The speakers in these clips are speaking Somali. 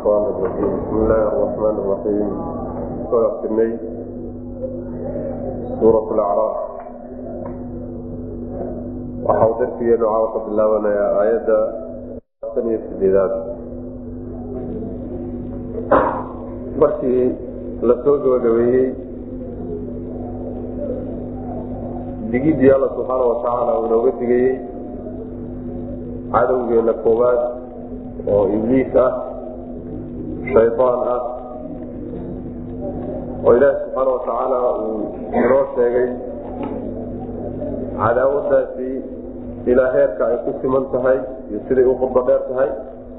الشيطان الرجيم بسم الله الرحمن الرحيم ويقسمي سورة الأعراف waxau darsigeenu caawa ka bilaabanayaa aayadda tan iyo sideedaad markii la soo gabagabeeyey digidii alla subxaana watacaala uu inooga digayey cadowgeena koowaad oo ibliis ah shaydaan ah oo ilaahi subxaana watacaala uu inoo sheegay cadaawadaasi ilaa heerka ay ku siman tahay iyo siday u khudba dheer tahay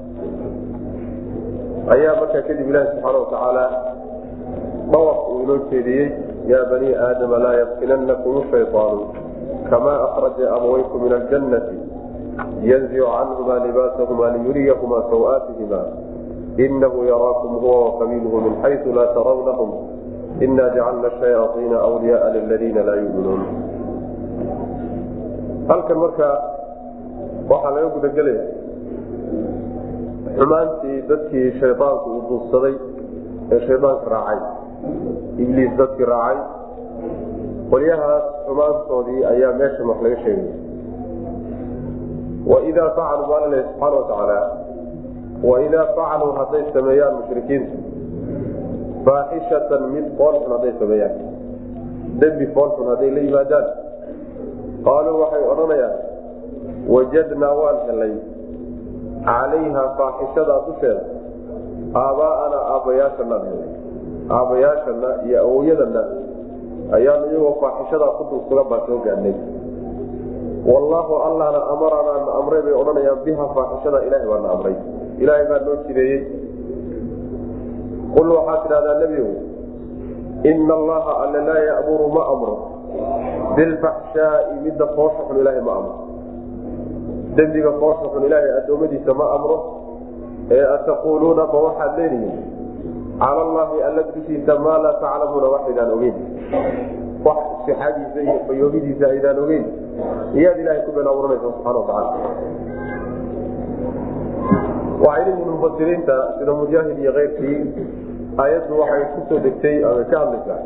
ayaa markaa kadib ilaahi subxaana watacaala dhawaq uu inoo jeediyey yaa banii aadama laa yaftinanakum shayطaanu kamaa akraja abawaykum min aljannati yanzicu canhuma libaasahuma liyuriyahuma sawaatihima inahu yaraakum huwa waqabiilhu min xaysu laa tarawnahum ina jacalna shayaaiina wliyaaa liladiina laa yuminuun halkan marka waxaa laga gudagelaya xumaantii dadkii shaydaanku uu duubsaday ee shaydaanka raacay ibliis dadkii raacay qolyahaas xumaantoodii ayaa meeshan wax laga sheegaya waidaa facaluu baa laleeya subxaana watacaala waidaa facaluu hadday sameeyaan mushrikiintu faaxishatan mid foolxun hadday sameeyaan dembi foolxun hadday la yimaadaan qaaluu waxay odhanayaan wajadnaa waan helay calayha faaxishadaa dusheeda aabbaa'ana aabbayaashanaan helay aabbayaashana iyo awowyadana ayaanu iyagoo faaxishadaa ku dulsugan baan soo gaadhnay wallaahu allahna amaranaa na amray bay odhanayaan biha faaxishada ilaahay baa na amray ilaahay baa noo jideeyey qul waxaa tidhahdaa nebigow ina allaha alle laa ya'muru ma amro bilfaxshaai midda foosha xun ilaahay ma amro dembiga foosha xun ilaahay addoommadiisa ma amro ee ataquuluuna ma waxaad leedihiin cala allahi alla dushiisa maa laa taclamuuna waxaydaan ogeyn wax sixadiisa iyo fayoobidiisa aydaan ogeyn iyaad ilahay ku been abuuranaysa subxana watacaala waxay leeyihiin mufasiriinta sida mujaahid iyo keyrkii aayaddu waxay kusoo degtay ama ka hadlaysaa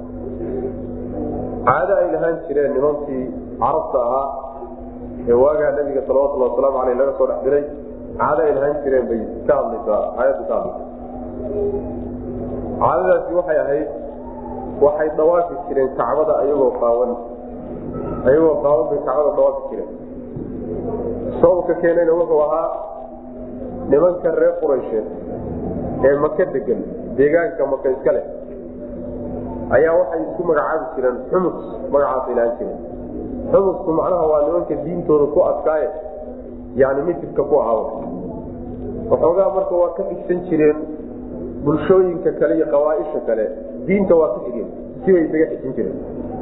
caado ay lahaan jireen nimankii carabta ahaa ee waagaa nabiga salawatulli wasalaamu aleyh laga soo dhex diray caado ay lahaan jireen bay ka hadlaysaa aayaddu ka hadlaysa caadadaasi waxay ahayd waxay dawaafi jireen kacbada ayagoo qaawan ayagoo qaawan bay kacbada dawaafi jireen sababka keenayna wuxuu ahaa nimanka reer quraysheed ee maka degan deegaanka maka iska leh ayaa waxay isku magacaabi jireen xumus magacaasay lahaan jireen xumusku macnaha waa nimanka diintooda ku adkaaye yani mitirka ku ahaaba waxoogaa marka waa ka xigsan jireen bulshooyinka kale iyo qabaaisha kale diinta waa ka xigeen sibay isaga xijin jireen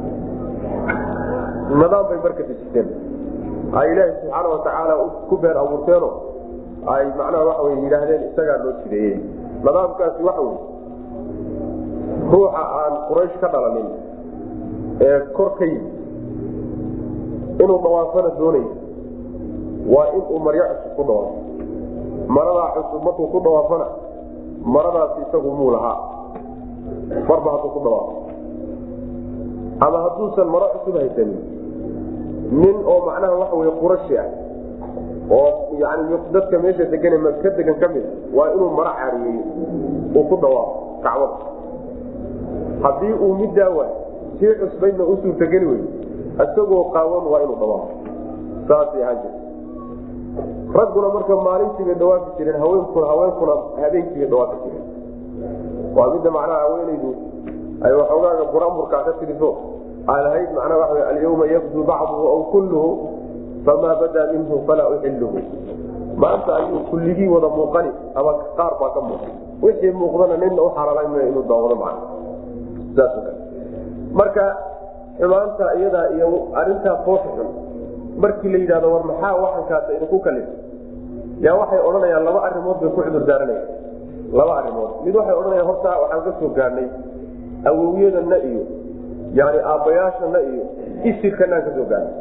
nidaam bay marka dejisteen ay ilaahi subxaana watacaala ku beer abuurteeno ay macnaha waxa wey yidhaahdeen isagaa loo jideeyey nidaamkaasi waxa wey ruuxa aan quraysh ka dhalanin ee kor ka yimi inuu dhawaafana doonayo waa inuu maryo cusub ku dhawaafo maradaa cusub markuu ku dhawaafana maradaasi isagu muu lahaa marba hadduu ku dhawaafo ama hadduusan maro cusub haysanin nin oo macnaha waxa wey qurashi ah oo yani dadka meesha degan ka degan ka mid waa inuu maro caariyeeyo uu ku dhawaafo kacbada haddii uu middaa waay sii cusbaydna u suurtageli wey isagoo qaawan waa inuu dhawaafo saasay ahaan jirta ragguna marka maalintiibay dhawaafi jireen haweenkuna haweenkuna habeenkiibay dhawaafi jireen waa midda macnaha haweenaydu ay waxoogaaga buramburkaa ka tiriso ay lahayd macnaha waa alyawma yabdu bacduhu aw kulluhu famaa badaa minhu falaa uxiluhu maanta ayuu kulligii wada muuqani ama qaar baa ka muuqa wixii muuqdana nina u xalaalayn inuu daawado macna saas kale marka xumaanta iyadaa iyo arintaa foosha xun markii la yidhahdo war maxaa waxankaas idinku kalif yaa waxay odhanayaan laba arimood bay ku cudur daaranayaan laba arimood mid waxay odhanayaan horta waxaan ka soo gaadhnay awowyadana iyo yani aabbayaashana iyo isirkanaan ka soo gaadhnay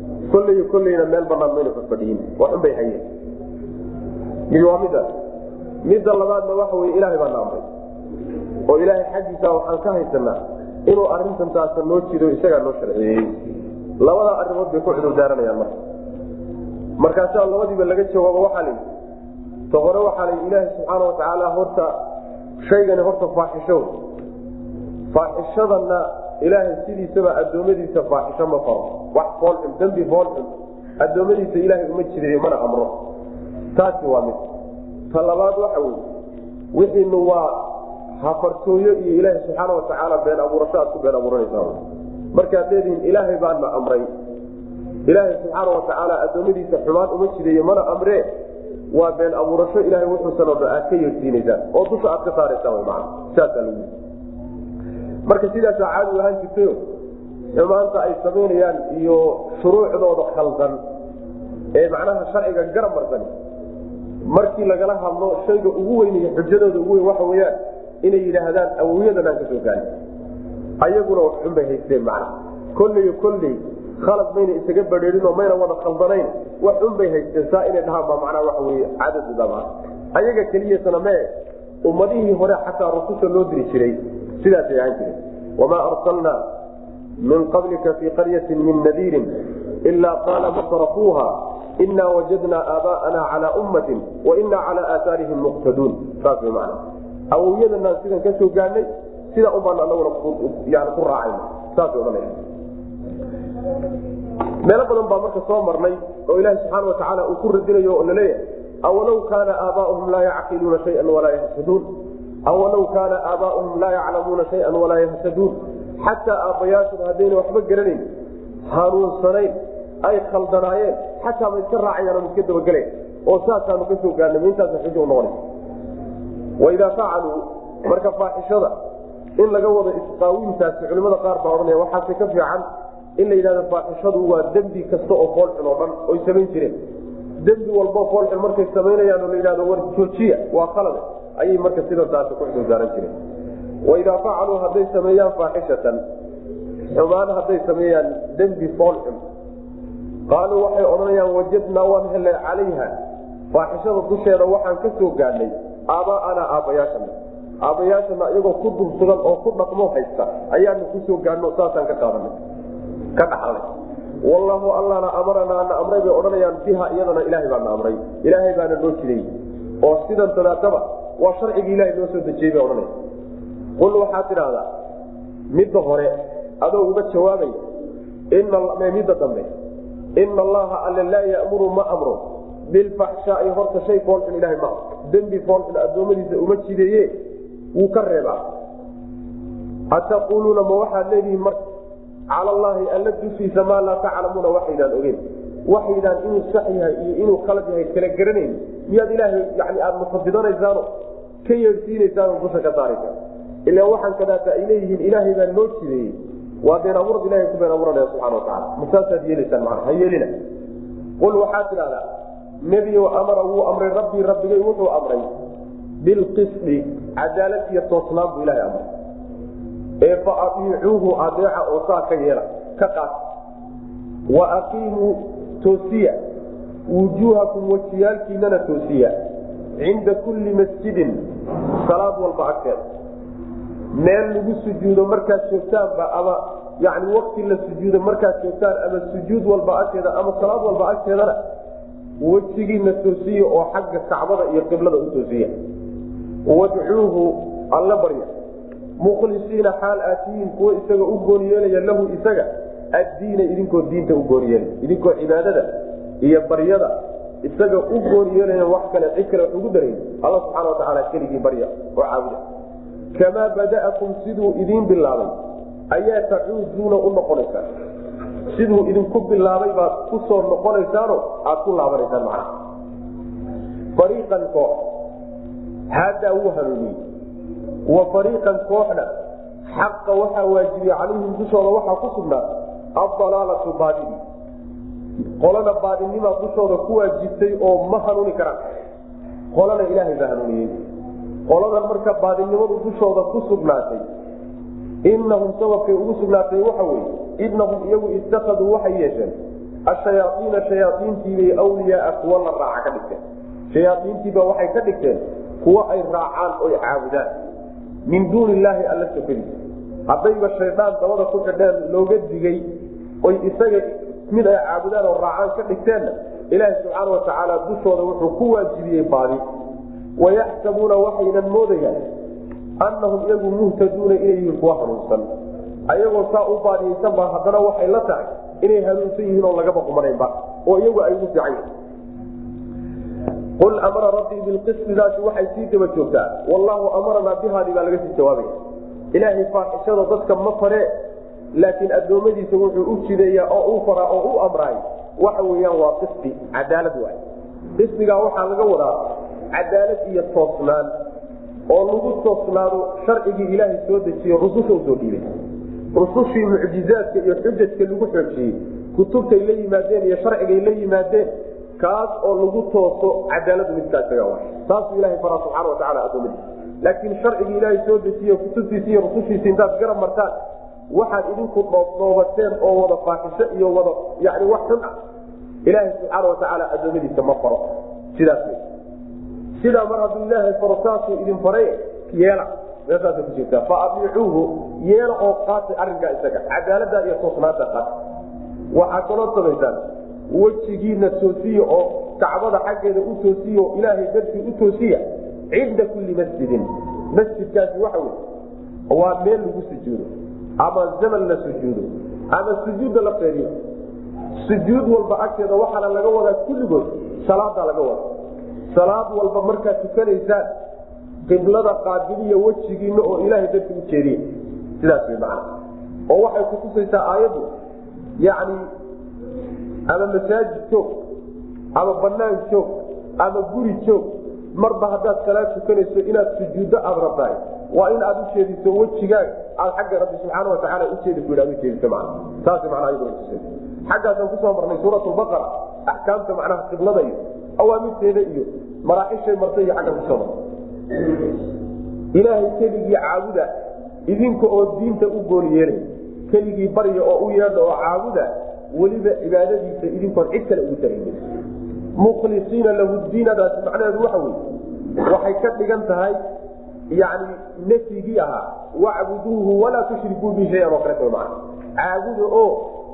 kolley kolleyna meel banaan mayna fadfadhiyin waxun bay hayeen mid waa midaas midda labaadna waxa wey ilaahay baa na amray oo ilaahay xaggiisa waxaan ka haysanaa inuu arintan taasa noo jido isagaa noo sharciyeeyey labadaa arrimood bay ku cudur daaranayaan marka markaasaa labadiiba laga jawaabo waxaa la yidhi ta hore waxaa la yidhi ilaahay subxaana watacaala horta shaygani horta faaxisho faaxishadana ilaahay sidiisaba addoommadiisa faaxisho ma faro wax foolxun dembi foolxun addoommadiisa ilaahay uma jidayo mana amro taasi waa mid ta labaad waxa weye wixiinu waa hafartooyo iyo ilaahay subxaana watacaala been abuurasho aad ku been abuuranaysaa markaad leedihiin ilaahay baana amray ilaahay subxaana watacaala addoommadiisa xumaan uma jidayo mana amree waa been abuurasho ilahay wuxuusan oo aad ka yeersiinaysaan oo dusha aad ka saaraysaan man saasaa lagu marka sidaasaa caadi ahaan jirtayo xumaanta ay samaynayaan iyo shuruucdooda khaldan ee macnaha sharciga garab marsan markii lagala hadlo shayga ugu weyn iyo xujadooda ugu weyn waxa weyaan inay yidhaahdaan awowyadan aan ka soo gaarin ayaguna wax xun bay haysteen macna kolley kolley khalad mayna isaga badheerinoo mayna wada khaldanayn wax xun bay haysteen saa inay dhahaan baa macnaa waxa weye cadadudama ayaga keliyasana mee ummadihii hore xataa rususha loo diri jiray sidaasay ahaan jireen wamaa arsalnaa min qablika fii qaryatin min nadiirin ilaa qaala masrafuuha inaa wajadnaa aabaa'ana calaa ummatin wa inaa calaa aaaarihim muqtaduun saas way macna awowyadanaan sidan ka soo gaadhnay sida ubaan anaguna yani ku raacayna saasay odhanaya meelo badan baa marka soo marnay oo ilaahi subxaana watacaala uu ku radinayo oo laleeyahay awalow kaana aabaauhum laa yacqiluuna shayan walaa yahtaduun awalow kaana aabaauhum laa yaclamuuna shayan walaa yahtaduun xataa aabbayaashooda haddayna waxba garanayn hanuunsanayn ay khaldanaayeen xataa ma iska raacayaan ma iska dabagelayn oo saasaanu ka soo gaarnay ma intaasa xujo unoqona waidaa facaluu marka faaxishada in laga wado isqaawintaasi culimada qaar baa odhanaya waxaase ka fiican in la yidhahdo faaxishadu waa dembi kasta oo foolxun oo dhan oy samayn jireen dembi walbo foolxun markay samaynayaan oo la yidhahdo war joojiya waa khalade ayay marka sidan taasi ku xudurdaaran jireen waidaa facaluu hadday sameeyaan faaxishatan xumaan hadday sameeyaan dembi foolxun qaaluu waxay odhanayaan wajadnaa waan helay calayha faaxishada dusheeda waxaan ka soo gaadhnay aaba'anaa aabbayaashana aabbayaashana iyagoo ku dulsugan oo ku dhaqmo haysta ayaanu kusoo gaadhno saasaan ka qaadanay ka dhaxalnay wallaahu allana amaranaa na amray bay odhanayaan biha iyadana ilaahay baana amray ilaahay baana noo jiday oo sidan tadaataba waa sharcigii ilahay noo soo dejiyey bay odhanaya qul waxaad tidhaahdaa midda hore adoo uga jawaabaya midda dambe ina allaha alle laa yamuru ma amro bilfaxshaai horta shay foolxun ilahay ma dembi foolxun addoommadiisa uma jideeye wuu ka reebaa ataquuluuna ma waxaad leedihiin marka cala allaahi alla dushiisa maa laa taclamuuna waxaydaan ogeyn waxaydaan inuu sax yahay iyo inuu khalad yahay kala garanayn miyaad ilaahay yani aada mufadidonaysaano ka yeedhsiinaysaano dusha ka saaraysaa ilaa waxaan kadaata ay leeyihiin ilaahay baa noo jideeyey waa been abuurad ilahay ku been abuuranaya subxana watacala masaasaad yeelaysaan maa ha yeelina qul waxaad tidhahdaa nebiyow amara wuu amray rabbii rabbigay wuxuu amray bilqisdi cadaalad iyo toosnaan buu ilahay amray ee fa aiicuuhu adeeca oo saa ka yeela ka qaat wa aqiimuu toosiya wujuuhakum wajiyaalkiinana toosiya cinda kulli masjidin salaad walba agteeda meel lagu sujuudo markaad joogtaanba ama yani wakti la sujuudo markaad joogtaan ama sujuud walba agteeda ama salaad walba agteedana wejigiina toosiya oo xagga kacbada iyo qiblada u toosiya wadcuuhu alla barya mukhlisiina xaal aatiyiin kuwa isaga u gooni yeelaya lahu isaga addiina idinkoo diinta u gooni yeelay idinkoo cibaadada iyo baryada isaga u gooni yeelaya wax kale cid kale wax ugu darayn alla subxana watacaala keligii barya oo caabuda kamaa bada'akum siduu idiin bilaabay ayaa tacuuduuna u noqonaysaan siduu idinku bilaabay baad ku soo noqonaysaano aad ku laabanaysaan macnaha fariiqan koox haadaa wuu hanuuniyey wa fariiqan kooxna xaqa waxaa waajibiyey calayhim dushooda waxaa ku sugnaa adalaalatu baadini qolana baadinimaa dushooda ku waajibtay oo ma hanuuni karaan qolana ilaahay baa hanuuniyey qoladan marka baadinimadu dushooda ku sugnaatay inahum sababkay ugu sugnaatay waxa weye inahum iyagu itakaduu waxay yeesheen ashayaaiina shayaaiintiibay wliyaaa kuwa la raaca ka dhigteen shayaaiintiiba waxay ka dhigteen kuwo ay raacaan oy caabudaan min duuni illaahi alla sokadiisa haddayba shaydaan dabada ku xidheen looga digay oy isaga mid ay caabudaan oo raacaan ka dhigteenna ilaahi subxaana watacaala dushooda wuxuu ku waajibiyey baadi wayaxsabuuna waxaynan moodayaan annahum iyagu muhtaduuna inay yihiin kuwa hanuunsan ayagoo saa u baadiyeysan baa haddana waxay la tahay inay hanuunsan yihiin oo lagaba qumanaynba oo iyagu ay ugu fiican yihin qul amara rabbii bilqisdidaasi waxay sii daba joogtaa wallaahu amaranaa bihaadii baa laga sii jawaabaya ilaahay faaxishada dadka ma faree laakiin addoommadiisa wuxuu u jideeyaa oo u faraa oo u amraay waxa weeyaan waa qisdi cadaalad waay qisdigaa waxaa laga wadaa cadaalad iyo toosnaan oo lagu toosnaado sharcigii ilaahay soo dejiye rususha u soo dhiibay rusushii mucjizaadka iyo xujajka lagu xoojiyey kutubtay la yimaadeen iyo sharcigay la yimaadeen kaas oo lagu tooso cadaaladu midkaa isaga wa saasuu ilahay faraa subxana watacala adoomadiisa laakiin sharcigii ilaahay soo dejiye kutubtiisi iyo rusushiisi intaad garab martaan waxaad idinku dhoobdhoobateen oo wada faaxisho iyo wada yani wax xun ah ilaahay subxaana watacaala adoomadiisa ma faro sidaas wey sidaa mar hadduu ilaahay faro saasuu idin faray yeela meeshaasa ku jirtaa fa adiicuuhu yeela oo qaatay arrinkaa isaga cadaalada iyo toosnaanta qaata waxaad kaloo samaysaan wejigiina toosiya oo kacbada xaggeeda u toosiya oo ilaahay dartii u toosiya cinda kulli masjidin masjidkaasi waxa wey waa meel lagu sujuudo ama zaman la sujuudo ama sujuudda la feeriyo sujuud walba agteeda waxaana laga wadaa kulligood salaadaa laga wada salaad walba markaad tukanaysaan qiblada qaabiliya wejigiina oo ilaahay darti u jeediye sidaas way macana oo waxay kutusaysaa aayaddu yacni ama masaajid joog ama banaan joog ama guri joog marba haddaad salaad tukanayso inaad sujuuddo aada rabtahay waa in aad ujeediso wejigaaga aad xagga rabbi subxaana watacaala ujeedi ku aad ujeediso man saas manaa iyaduna tusay xaggaasaan kusoo marnay suurat lbaqara axkaamta macnaha qiblada iyo awaamirteeda iyo maraaxishay martay iyo xagga kusoo marnay ilaahay keligii caabuda idinka oo diinta u gool yeelay keligii barya oo u yeedha oo caabuda weliba cibaadadiisa idinkoon cid kale ugu taraynin mukhlisiina lahu diinadaasi macnaheedu waxa wey waxay ka dhigan tahay yani nafyigii ahaa wacbuduuhu walaa tushrikuu bi shayan oo kaleeto maa caabuda oo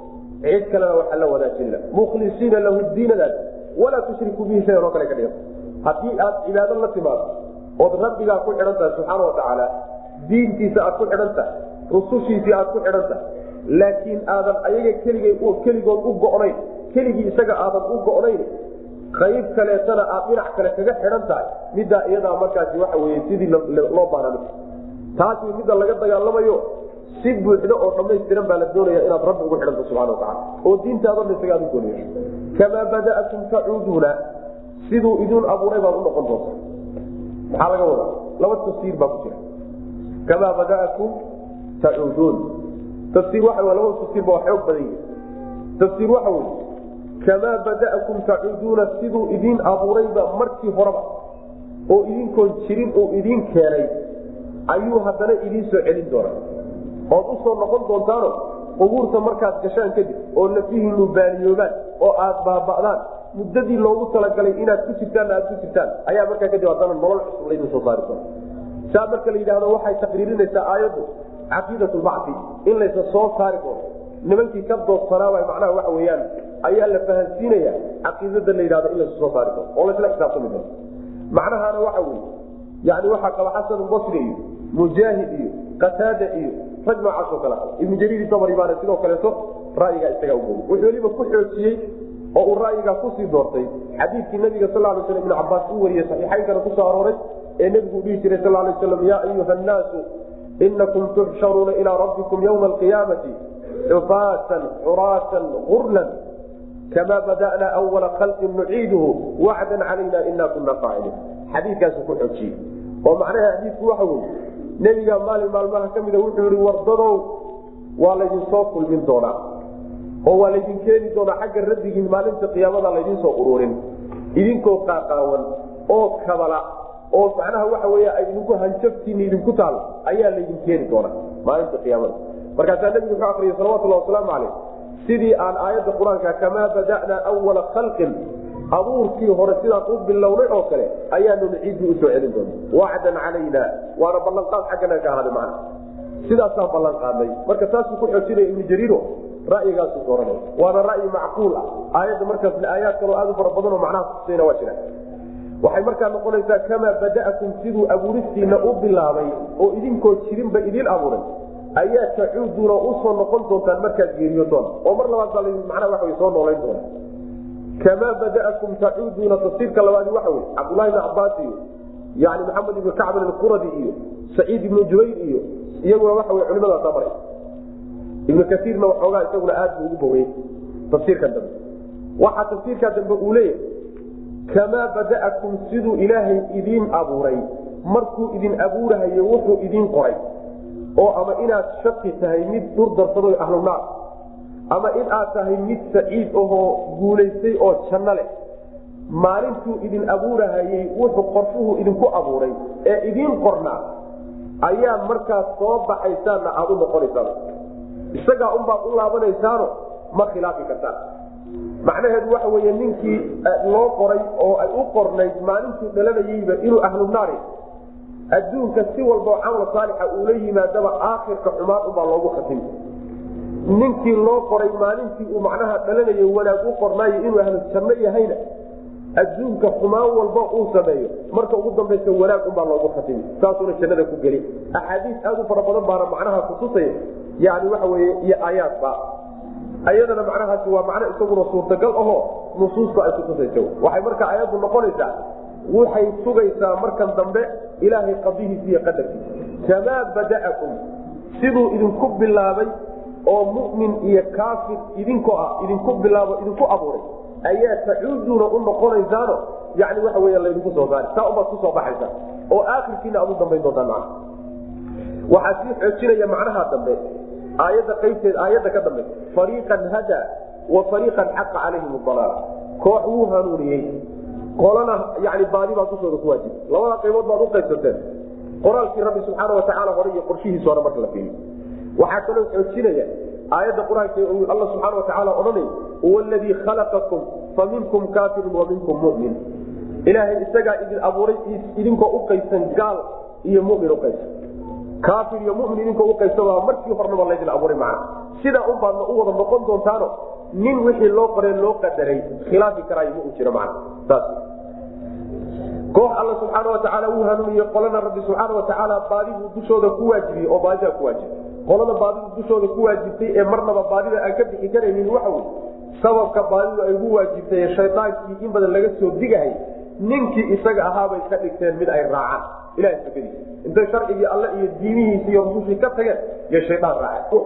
cid kalena waxa la wadaajinla mukhlisiina lahu diinadaasi walaa tushrikuu bihi shayan oo kale ka dhiganta haddii aad cibaado la timaado ood rabbigaa ku xidhan tahay subxaana watacaala diintiisa aad ku xidhan tahay rusushiisii aad ku xidhan tahay laakiin aadan ayaga keligay keligood u go'nayn keligii isaga aadan u go'nayn qayb kaleetana aad dhinac kale kaga xidhan tahay middaa iyadaa markaasi waxa weye sidii loo baana taasi midda laga dagaalamayo si buuxdo oo dhammaystiran baa la doonaya inaad rabbi ugu xidhanta subxana watacala oo diintaadana isaga aad u gooniyo kamaa bada'atum tacuuduuna siduu idin abuuray baad u noqon doonta maxaa laga wadaa laba tafsiir baa ku jira kamaa bada'akum tacuuduun tafsiir waxa laba tafsiir baa xoog badan yahi tafsiir waxa weye kamaa bada'akum tacuuduuna siduu idin abuurayba markii horeba oo idinkoon jirin uu idin keenay ayuu haddana idiin soo celin doonaa ood u soo noqon doontaano qubuurta markaad gashaan kadib oo lafihiinu baaliyoobaan oo aad baaba'daan muddadii loogu talagalay inaad ku jirtaan aad ku jirtaan ayaa markaa kadib haddana nolol cusub laydin soo saari doona saa marka la yidhahdo waxay taqriirinaysaa aayaddu caqiidat lbacdi in laysa soo saari doono nimankii ka doodsanaaba macnaha waxa weyaan ayaa la fahansiinaya caqiidada la yidhahdo in laysa soo saari doono oo laysla xisaabtami doono macnahaana waxa weye yani waxaa qaba xasan basri iyo mujaahid iyo qataada iyo rag noocaasoo kale ibnu jariir dabri baana sidoo kaleeto ra'yigaa isagaa ugoy wuxuu weliba ku xoojiyey oo uu ra'yigaa kusii doortay xadiidkii nabiga sal lay sl ibnu cabaas u wariyey saxiixaynkana kusoo arooray ee nebigu dhihi jiray sal lay slam yaa ayuha nnaasu inakum tuxsharuuna ilaa rabbikum ywma alqiyaamati xufaatan xuraatan gurlan kama bada'na awala khalqin nuciiduhu wacdan calayna ina kuna faaciliin xadiikaasu ku xoojiyey oo macnaha xadiidku waxa weye nebiga maalin maalmaha ka mida wuxuu yihi wardadow waa laydinsoo kulmin doonaa oo waa laydin keeni doonaa xagga rabbigiin maalinta qiyaamada laydinsoo ururin idinkoo qaaqaawan oo kabala oo macnaha waxa wey ay idinku hanjabtiina idinku taal ayaa laydin keeni doonaa maalinta qiyaamada markaasaa nebigu wuxuu akriyay salawatullah wasalaamu caleyh sidii aan aayadda qur-aanka kamaa bada'naa awala khalqin abuurkii hore sidaan u bilownay oo kale ayaanuna ciiddii usoo celin doona wacdan calayna waana ballanqaad xaggana ka ahaaday macna sidaasaan ballan qaadnay marka taasuu ku xoojinaya ibnu jariiro ra'yigaasu dooranay waana ra'yi macquul ah aayadda markaasna aayaad kaloo aad u fara badanoo macnaha kutusayna waa jiraan waxay markaa noqonaysaa kamaa bada'akum siduu abuuristiina u bilaabay oo idinkoo jirinba idiin abuuray ayaa tacuuduuna usoo noqon doontaan markaad geeriyodoon oo mar labaad baa manaa waa soo noolayn doona kamaa bada'akum tacuuduuna tafsiirka labaadi waxa wey cabdullahi ibn cabaas iyo yani maxamed ibnu kacbin alquradi iyo saciid ibnu jubayr iyo iyaguna waxa wey culimadaasa maray ibnu kaiirna waxoogaa isaguna aad buu ugu bogeyey tafsiirkan dambe waxaa tafsiirkaa dambe uu leeyahay kamaa bada'akum siduu ilaahay idiin abuuray markuu idin abuurahayo wuxuu idiin qoray oo ama inaad shaqi tahay mid dhur darsado ahlunaar ama in aad tahay mid saciid ahoo guulaystay oo janno leh maalintuu idin abuurahayey wuxuu qorshuhu idinku abuuray ee idiin qornaa ayaa markaas soo baxaysaanna aad u noqonaysaan isagaa unbaad u laabanaysaano ma khilaafi kartaan macnaheedu waxa wey ninkii loo qoray oo ay u qornayd maalintuu dhalanayeyba inuu ahlu naari adduunka si walbao camal saalixa uula yimaadaba aakhirka xumaan unbaa loogu khatimi ninkii loo qoray maalintii uu macnaha dhalanayo wanaag u qornaayo inuu ahlu janno yahayna adduunka xumaan walba uu sameeyo marka ugu dambaysa wanaag unbaa loogu khatimi saasuuna jannada ku geli axaadiis aad u fara badan baana macnaha kutusaya yani waxa weye iyo aayaadba ayadana macnahaasi waa macno isaguna suurtagal ahoo nusuusta ay kutusaysa waxay marka ayaddu noqonaysaa waxay sugaysaa markan dambe ilaahay qadihiisa iyo qadarkiisa kamaa bada'akum siduu idinku bilaabay oo mu'min iyo kaafir idinkoo ah idinku bilaabo idinku abuuray ayaa tacuuduuna u noqonaysaano yani waxa wey laydinku soo saari saa ubaad kusoo baxaysa oo aakhirkiina aad u dambayn doontaan maa waxaa sii xoojinaya macnaha dambe aayadda qaybteed aayadda ka dambe fariiqan hada wa fariiqan xaqa calayhim dalaala koox wuu hanuuniyey qolana yani baadi baa dushooda ku waajib labada qaybood baad u qaybsateen qoraalkii rabbi subxaana watacaala hore iyo qorshihiisa hore marka la fiiriyo waxaa kaloo xoojinaya aayadda qur-aanka alla subxaana watacaala odhanay huwa aladii khalaqakum fa minkum kaafirun wa minkum mumin ilaahay isagaa idin abuuray idinkoo u qaybsan gaal iyo mumin uqaybsan kaafir iyo mumin idinkoo uqaybsan markii hornaba laydin abuuray macna sidaa un baadna u wada noqon doontaano nin wixii loo qoree loo qadaray khilaafi karaayo ma uu jiro macna saas koox alla subxaana watacaala uu hanuuniye qolana rabbi subxaana watacaala baadibuu dushooda ku waajibiyey oo baadidaa ku waajibay qolada baadidu dushooda ku waajibtay ee marnaba baadida aan ka bixi karaynin waxa wey sababka baadidu ay ugu waajibtay shaydaankii in badan laga soo digahay ninkii isaga ahaabay ka dhigteen mid ay raacaan ilaha sakadiisa intay sharcigii alle iyo diimihiisi iyo rusushii ka tageen iyo shaydaan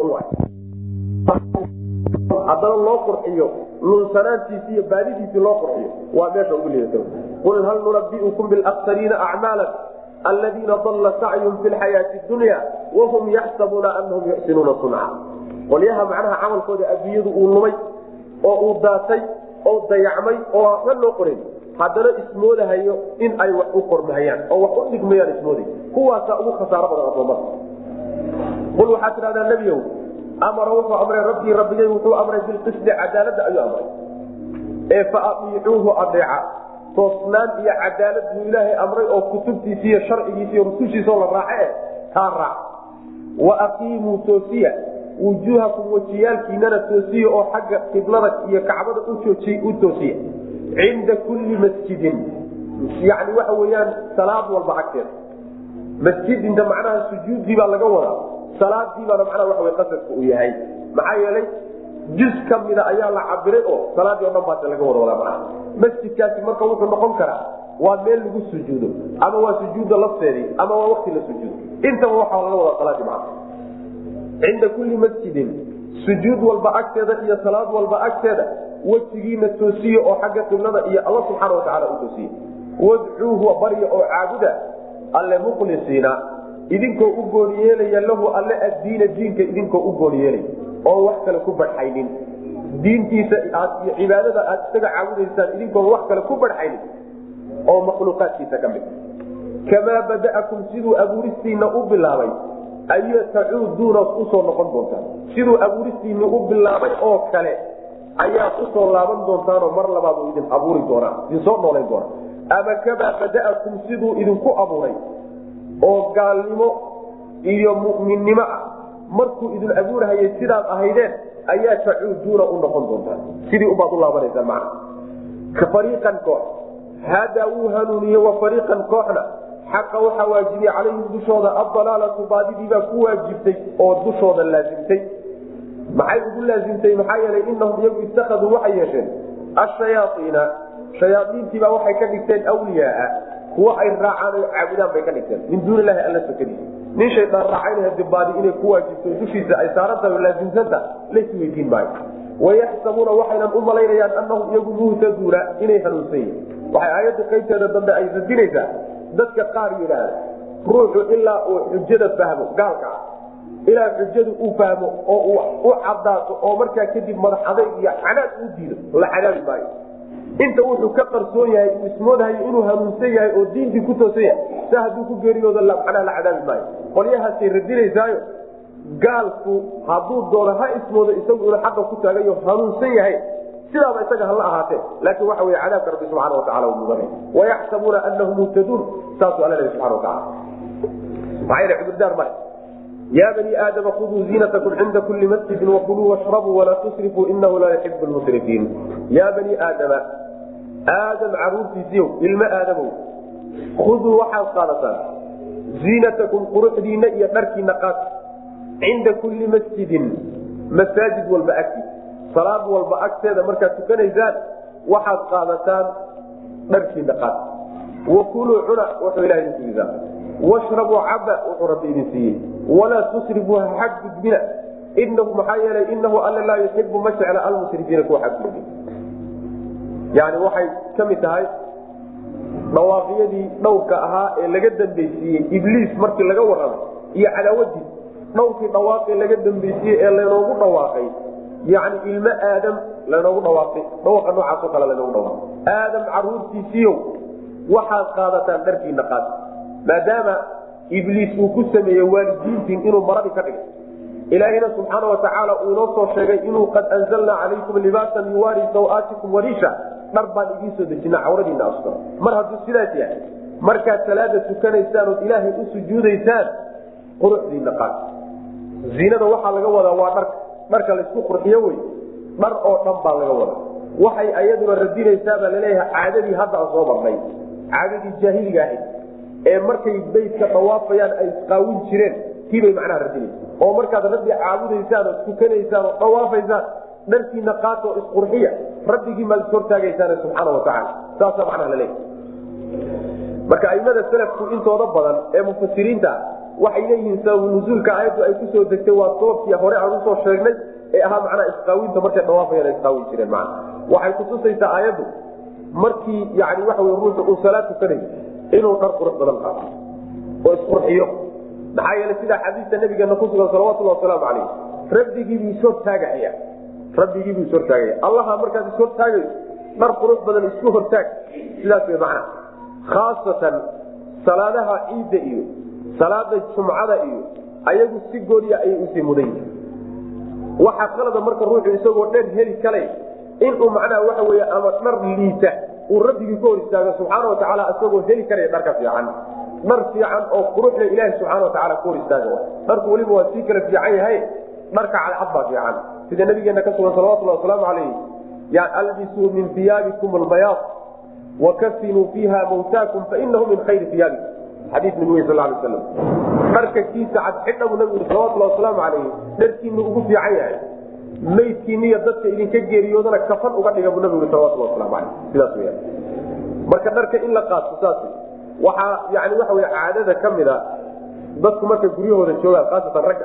raaceen haddana loo qurxiyo lunsanaantiisi iyo baadidiisii loo qurxiyo waa meesha ugu liidata qul hal nunabiukum bilaksariina acmaala aladiina dalla sacyum fi lxayaati dunya wahum yaxsabuuna anahum yuxsinuuna sunca qolyaha macnaha camalkooda adduunyadu uu lumay oo uu daatay oo dayacmay oo waxba loo qoran haddana ismoodahayo in ay wax u qormahayaan oo wax u dhigmayaan ismooday kuwaasaa ugu khasaaro badan adoomada qul waxaad tidhahdaa nebiyow amara wuxuu amray rabbii rabbigay wuxuu amray bilqisdi cadaalada ayuu amray ee fa aiicuuhu adeeca toosnaan iyo cadaalad buu ilaahay amray oo kutubtiisi iyo sharcigiisi iyo rusushiisao la raace eh taa raac wa aqiimuu toosiya wujuuhakum wejiyaalkiinana toosiya oo xagga qiblada iyo kacbada u toosiya cinda kulli masjidin yani waxa weyaan salaad walba agteeda masjidinta macnaha sujuuddii baa laga wadaa salaadii baana macnaha waa qasadka uu yahay maxaa yeelay juz ka mida ayaa la cabiray oo salaadii o dhan baas laga wada wadaa macnaha masjidkaasi marka wuxuu noqon karaa waa meel lagu sujuudo ama waa sujuudda lafteedii ama waa wakti la sujuudo intaba waxaa laga wadaa salaadii macna cinda kulli masjidin sujuud walba agteeda iyo salaad walba agteeda wejigiina toosiye oo xagga qiblada iyo alla subxaana watacaala u toosiye wadcuuhu barya oo caabuda alle mukhlisiina idinkoo u gooni yeelaya lahu alle addiina diinka idinkoo u gooni yeelaya oo wax kale ku badxaynin diintiisa iyo cibaadada aad isaga caabudaysaan idinkoon wax kale ku badxaynin oo makhluuqaadkiisa ka mid kamaa bada'akum siduu abuuristiina u bilaabay aya tacuuduuna usoo noqon doontaan siduu abuuristiini u bilaabay oo kale ayaa kusoo laaban doontaanoo mar labaad uu idin abuuri doonaa idin soo noolayn doonaa ama kamaa bada'akum siduu idinku abuuray oo gaalnimo iyo mu'minnimo ah markuu idin abuurhayay sidaad ahaydeen ayaa tacuuduuna u noqon doontaan sidii ubaad u laabanaysaan macna ka fariiqan koox hadaa wuu hanuuniye wa fariiqan kooxna xaqa waxaa waajibiyey calayhim dushooda adalaalatu baadidiibaa ku waajibtay oo dushooda laasimtay maxay ugu laasimtay maxaa yeelay inahum iyagu itakaduu waxay yeesheen ashayaaiina shayaaiintiibaa waxay ka dhigteen wliyaaa kuwa ay raacaan oo caabudaan bay ka dhigteen min duuni ilahi alla sokadiisa nin shaydaan raacayna dibaadi inay ku waajibto dushiisa ay saarantahay oo laasimsanta lays weydiin maayo wayaxsabuuna waxaynan u malaynayaan anahum iyagu muhtaduuna inay hanuunsan yihin waxay aayadda qaybteeda dambe ay radinaysaa dadka qaar yidhaahda ruuxu ilaa uu xujada fahmo gaalka ah ilaa xujadu uu fahmo oo uu u cadaato oo markaa kadib madax adayg iyo canaad uu diido la cadaabi maayo inta wuxuu ka qarsoon yahay uu ismoodhayo inuu hanuunsan yahay oo diintii ku toosan yahay sa hadduu ku geeriyooda macnaha la cadaabi maayo qolyahaasay radinaysaayo gaalku hadduu doono ha ismoodo isagu inuu xaqa ku taagayo hanuunsan yahay sidaaba isaga hala ahaatee laakiin waxa wey cadaabka rabbi subxana wataala mudan wayaxsabuuna anahum muhtaduun saasuu alla lehi subana wataala maxaa yh cudurdaar male ya bani aadama khuduu ziinatakum cinda kuli masjidin wakuluu washrabuu walaa tusrifuu inahu laa yuxibu lmusrifiin ya bani aadama aadam caruurtiisiiyow ilmo aadamow khuduu waxaad qaadataan ziinatakum quruxdiina iyo dharkiina qaad cinda kuli masjidin masaajid walba agti salaad walba agteeda markaad tukanaysaan waxaad qaadataan dharkiina qaad wakuluu cuna wuxuu ilaha idin siisaa washrabuu caba wuxuu rabbi idin siiyey walaa tusrifuu xadgudbina inahu maxaa yeelay inahu alla laa yuxibu ma jecla almusrifiina kuwa xadgudbi yani waxay ka mid tahay dhawaaqyadii dhowrka ahaa ee laga dambeysiiyey ibliis markii laga warramay iyo cadaawadiis dhowrkii dhawaaqee laga dambeysiiyey ee laynoogu dhawaaqay yani ilmo aadam lanoogu dhawaaqay dhawaa noocaasoo kale lanoogu dhawaaqay aadam caruurtiisiiyow waxaad qaadataan dharkiina qaad maadaama ibliis uu ku sameeyey waalidiintiin inuu maradii ka dhigay ilaahina subxaana watacaala uu inoo soo sheegay inuu qad anzalnaa calaykum libaasan yuwaari sawaatikum wariisha dhar baan idiin soo dejina cawradiina astura mar hadduu sidaas yahay markaad salaada tukanaysaan ood ilaahay u sujuudaysaan quruxdiina qaad ziinada waxaa laga wadaa waa dharka dharka laysku qurxiyo wey dhar oo dhan baa laga wadaa waxay ayaduna radinaysaabaa laleeyahay caadadii hadda aan soo marnay caadadii jaahiliga ahayd ee markay baydka dhawaafayaan ay isqaawin jireen tiibay macnaha radinaysa oo markaad rabbi caabudaysaan oo tukanaysaan oo dhawaafaysaan dharkiina qaatoo isqurxiya rabbigii maad is hortaagaysaan subxaana watacaala saasaa macnaha laleeyahay marka aimada salafku intooda badan ee mufasiriinta waxay leeyihiin sababu nuzuulka aayaddu ay kusoo degtay waa sababkii hore aan usoo sheegnay ee ahaa macnaha isqaawinta markay dhawaafayaan ay isqaawin jireen mana waxay kutusaysaa aayaddu markii yani waxa wey ruuxu uu salaad tukanayo inuu dhar qurux badan qaato oo isqurxiyo maxaa yeele sidaa xadiista nabigeena kusugan salawatulhi wasalaamu calayh rabbigiibuu ishortaagaya rabbigiibuu ishortaagaya allaha markaad ishortaagayso dhar qurux badan isku hortaag sidaas wey macnaha khaasatan salaadaha ciidda iyo salaada jumcada iyo ayagu si gooniya ayay usii mudan yihin waxaa qalada marka ruuxu isagoo dher heli kale inuu macnaha waxa wey ama dhar liita uu rabbigii ka hor istaago subxaana watacaala isagoo heli karaya dharka fiican dhar fiican oo quruxle ilaahi subxaana watacaala ka hor istaaga dharku weliba waa sii kala fiican yahay dharka cadcad baa fiican sida nabigeena ka sugan salawatulhi wasalaamu calayh ya albisuu min iyaabikum albayaad wakafinuu fiiha mawtaakum fainahu min khayri iyaabikum xadii nabi wey sal slam dharka kiisa cad xidha buu nabigu salawatulhi wasalaamu calayh dharkiinu ugu fiican yahay maydkiiniyo dadka idinka geeriyoodana kafan uga dhiga buu nabigu salawatulhi waslamu aleyh sidaas weya marka dharka in la qaato saas waxaa yani waxa wey caadada ka mid a dadku markay guryahooda joogaan khaasatan ragga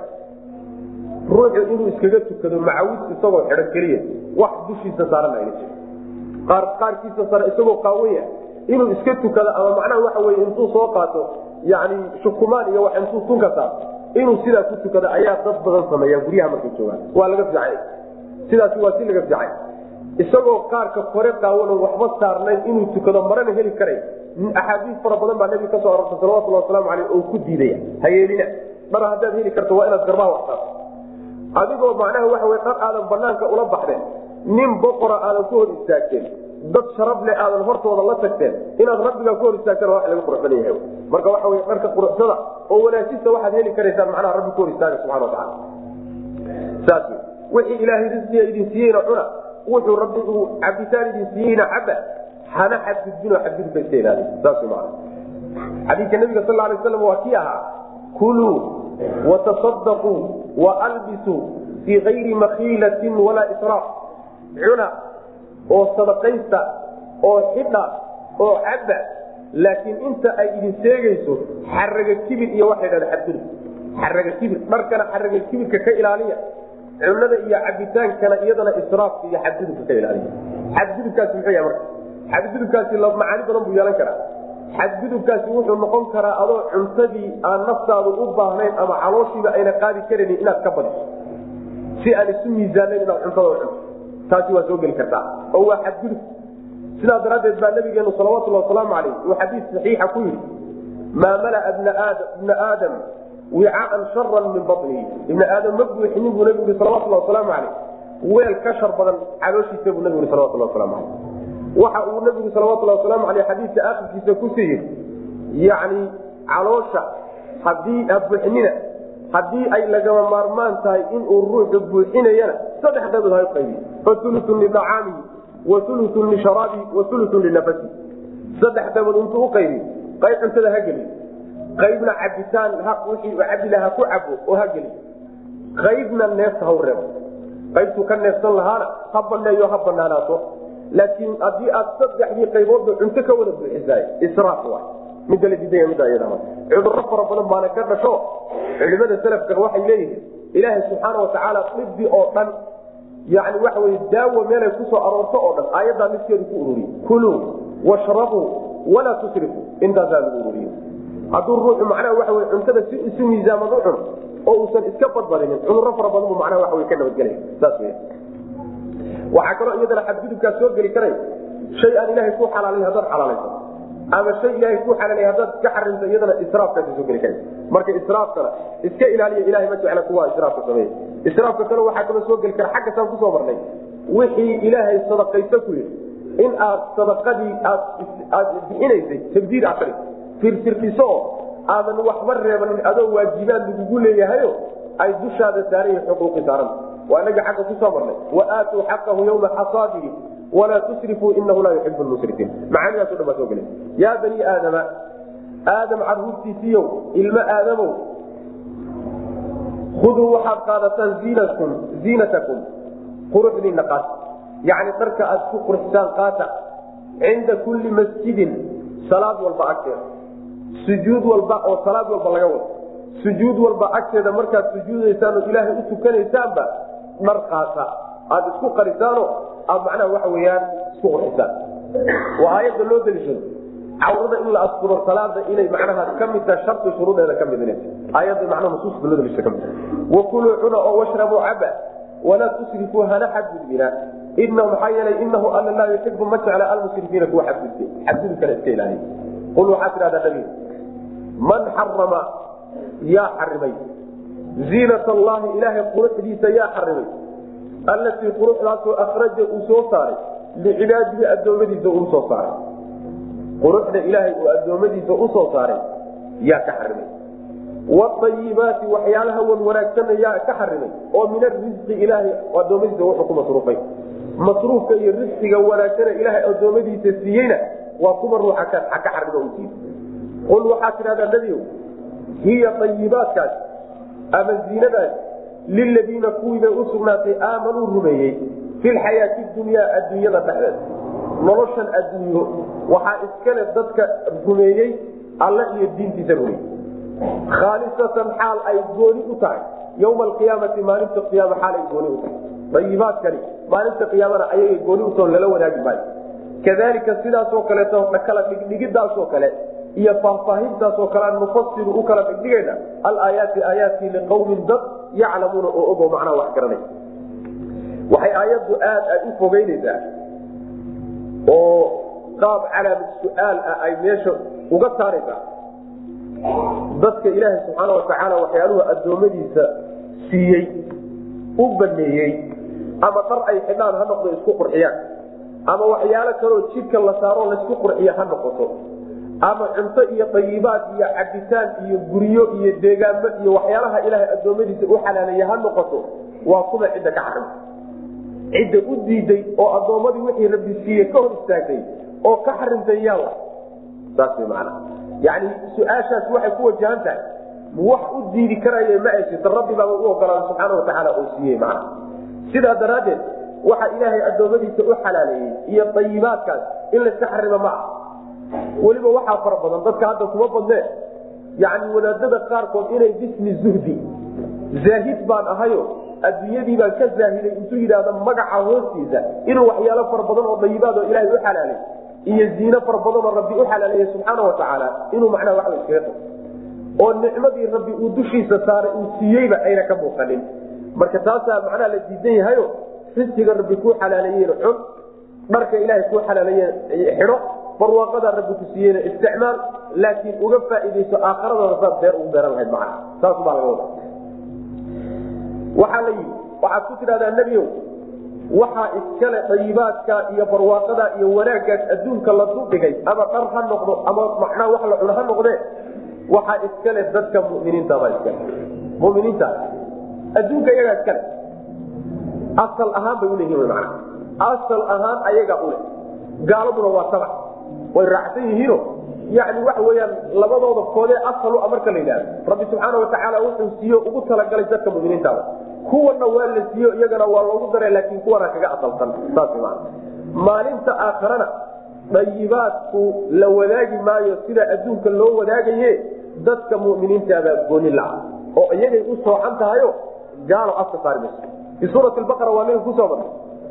ruuxu inuu iskaga tukado macawis isagoo xidhan keliya wax dushiisa saaran ayna jiro qaar qaarkiisa sare isagoo qaawaya inuu iska tukado ama macnaha waxa wey intuu soo qaato yani shukumaan iyo wax intuu tunka saato inuu sidaa ku tukado ayaa dad badan sameeya guryaha markay joogaan waa laga fiicay sidaasi waa si laga fiicay isagoo qaarka kore qaawan waxba saarnayn inuu tukado marana heli karay axaadiis fara badan baa nabiga kasoo arortay salawatulhi wasalaamu aleyh oo ku diidaya hayeelina dhar haddaad heli karto waa inaad garbaha wax saarto adigoo macnaha waxa wey dhar aadan banaanka ula baxdeen nin boqora aadan ku hor istaagteen dad sharaf leh aadan hortooda la tagteen inaad rabbigaa ku hor istaagteen wax laga qurux badan yahay marka waxa wey dharka quruxsada oo wanaajista waxaad heli karaysaan macnaha rabbi ku hor istaaga subxana watacaala saas wixii ilaahay risqiga idin siiyeyna cuna wuxuu rabbi uu cabitaan idin siiyeyna caba hana xadgudbinoo xadgudubka iska ilaaliy saas maana xadiidka nabiga sal alay aslam waa kii ahaa kuluu watasadaquu waalbisuu fii kayri makhiilatin walaa israaf cuna oo sadaqaysta oo xidha oo caba laakiin inta ay idin sheegayso xaraga kibir iyo waxay dhahda xadgudub xaraga kibir dharkana xaraga kibirka ka ilaaliya cunada iyo cabitaankana iyadana israafka iyo xadgudubka ka ilaaliya xadgudubkaasi muxuu yahay marka xadgudubkaasi macaani badan buu yeelan karaa xadgudubkaasi wuxuu noqon karaa adoo cuntadii aan naftaadu u baahnayn ama calooshiiba ayna qaadi karanin inaad ka badiso si aan isu miisaanayn inaad cuntada cunto taasi waa soo geli kartaa oo waa xadgudub sidaa daraaddeed baa nabigeenu salawatulhi wasalaamu alayh uu xadiis saxiixa ku yidhi maa malaa bna aadam wicaan sharan min banihi ibna aadam ma buuxinin buu nabigu yii salawatulhi wasalaamu alayh weel ka shar badan calooshiisa buu nabigu yii salawatulhi waslamu alayh waxa uu nabigu salawatulhi wasalaamu aleyh xadiidka akhirkiisa kusii yidhi yacni caloosha hadii buuxinina haddii ay lagama maarmaan tahay inuu ruuxu buuxinayana saddex qaybood ha qaybi fa ulutun lidacaamihi wa ulutun lisharaabihi wa ulutun linafasihi saddex qaybood intuu uqaybi qayb cuntada ha geli qaybna cabitaan wixii cabi laha ku cabo oo ha geli qaybna neefta ha reebo qaybtuu ka neefsan lahaana ha baneeyo ha banaanaato laakiin haddii aad saddexdii qayboodba cunto ka wada buuxisaay israaf waay midda la diidaya midda iyada cudurro fara badan baana ka dhasho culimada salafka waxay leeyihiin ilaahay subxaana watacaala dibi oo dhan yani waxa wey daawo meelay kusoo aroorto oo dhan aayaddaa midkeedu ku ururiye kuluu washrabuu walaa tusrifu intaasaa lagu ururiye hadduu ruuxu macnaha waxa wey cuntada si isu miisaaman u cuno oo uusan iska badbadinin cudurro fara badan buu macnaha waxa wey ka nabadgelaya saas wey waxaa kaloo iyadana xadgudubkaa soo geli karay shay aan ilaahay ku xalaalay haddaad xalaalayso ama shay ilaahay ku xalaalay haddaad iska xarimto iyadana israafkaasi soo geli kara marka israafkana iska ilaaliya ilahay ma jecla kuwa israafka sameeya israafka kale waxaa kaloo soo geli kara xagga saan kusoo marnay wixii ilaahay sadaqayso ku yidhi in aad sadaqadii aad aad bixinaysay tabdiir aad tari firfirdhiso oo aadan waxba reebanin adoo waajibaad lagugu leeyahayo ay dushaada saaran yihin xuquuqi saaranta waa inaga xagga kusoo marnay waaatuu xaqahu yawma xasaadihi walaa tusrifuu inahu laa yuxibu musrifiin macaanidaaso dhan baa soo gelay yaa bani aadama aadam caruurtiisiiyow ilmo aadamow khuduu waxaad qaadataan ziinakum ziinatakum quruxdiina qaata yacni dharka aad ku qurxisaan qaata cinda kulli masjidin salaad walba agteeda sujuud walba oo salaad walba laga wado sujuud walba agteeda markaad sujuudaysaan oo ilaahay u tukanaysaanba dhar qaata aada isku qarisaano aad macnaha waxa weyaan isku qurxisaan waa aayadda loo daliishado cawrada in la asturo salaada inay macnaha ka mid taha shardi shuruudeeda ka mid inay aayadda macnaha nusuusta loo daliishado ka mid wakuluu cuna oo washrabuu caba walaa tusrifuu hana xadgudbina ina maxaa yeelay inahu alla laa yuxibu ma jecla almusrifiina kuwa xadgudbe xadgudubkana iska ilaaliya qul waxaa tidhahdaa nabiga man xarama yaa xarimay ziinat allahi ilaahay quruxdiisa yaa xarimay allatii quruxdaasoo akraja uu soo saaray licibaadihi addoommadiisa uu soo saaray quruxda ilaahay uu addoommadiisa usoo saaray yaa ka xarimay waayibaati waxyaalaha wan wanaagsanna yaa ka xarimay oo min arisqi ilaahay addoommadiisa wuxuu ku masruufay masruufka iyo risqiga wanaagsana ilaahay addoommadiisa siiyeyna waa kuwa ruuxa ka xarima u siiy qul waxaa tidhahdaa nebigow hiya ayibaatkaas ama ziinadaas liladiina kuwiibay u sugnaatay aamanuu rumeeyey fi lxayaati dunyaa adduunyada dhexdeeda noloshan adduunyo waxaa iskale dadka rumeeyey alla iyo diintiisa rumeeyey khaalisatan xaal ay gooni u tahay yowma alqiyaamati maalinta qiyaama xaal ay gooni u tahay ayibaadkani maalinta qiyaamana ayagay gooni utao lala wanaagi maayo kadalika sidaasoo kaleeto kala dhigdhigidaasoo kale iyo faahfaahintaasoo kale aan nufasiru u kala dhigdhigayna alaayaati aayaadkii liqawmin dad yaclamuuna oo ogo macnaha wax garanay waxay aayaddu aad ay u fogeynaysaa oo qaab calaamad su-aal ah ay meesha uga saaraysaa dadka ilaahay subxaana watacaala waxyaaluhu addoommadiisa siiyey u baneeyey ama dhar ay xidhaan ha noqdo isku qurxiyaan ama waxyaalo kaloo jidhka la saaro laysku qurxiyo ha noqoto ama cunto iyo dayibaad iyo cabitaan iyo guryo iyo deegaamo iyo waxyaalaha ilaahay addoommadiisa u xalaaleeya ha noqoto waa kuwa cidda ka xarimta cidda u diiday oo addoommadii wixii rabbi siiye ka hor istaagtay oo ka xarimtay yaala saas way macana yani su-aashaas waxay ku wajahan tahay wax u diidi karaya ma ay jirto rabbi baaba u ogolaada subxaana watacaala oo siiyey macana sidaa daraaddeed waxa ilaahay addoommadiisa u xalaaleeyey iyo dayibaadkaas in layska xarimo ma ah weliba waxaa fara badan dadka hadda kuma badneen yani wadaadada qaarkood inay bismi zuhdi zaahid baan ahayo adduunyadii baan ka zaahiday intuu yidhaahdo magaca hoostiisa inuu waxyaalo fara badan oo dayibaad oo ilaahay u xalaalay iyo ziino fara badan oo rabbi u xalaaleeyey subxaana watacaala inuu macnaha waxba iskaga tago oo nicmadii rabbi uu dushiisa saaray uu siiyeyba ayna ka muuqanin marka taasaa macnaha la diidan yahayo risqiga rabbi kuu xalaaleeyena xun dharka ilaahay kuu xalaaleeyena xidho barwaaqadaa rabbi ku siiyeyna isticmaal laakiin uga faaidayso aakharadooda saad beer ugu beeran lahayd macnaha saas baa laga wada waxaa la yidhi waxaad ku tidhahdaa nebiow waxaa iskale dayibaadka iyo barwaaqada iyo wanaaggaas adduunka la duldhigay ama dhar ha noqdo ama macnaa wax la cuno ha noqdee waxaa iskale dadka muminiintabaa iskale muminiinta adduunka iyagaa iskale asal ahaan bay uleeyihin mana asal ahaan ayagaa ule gaaladuna waa sabac way raacsan yihiino yani waxa weyaan labadooda koodee asalu a marka la yidhahdo rabbi subxaana watacaala wuxuu siiyo ugu talagalay dadka muminiintaada kuwana waa la siiyo iyagana waa loogu dara laakiin kuwana kaga asalsan saas maa maalinta aakharana dayibaadku la wadaagi maayo sida adduunka loo wadaagaye dadka muminiintaabaa gooni la-a oo iyagay u soocan tahayo gaalo afka saari mayso fi suurati baqara waa naga kusoo marnay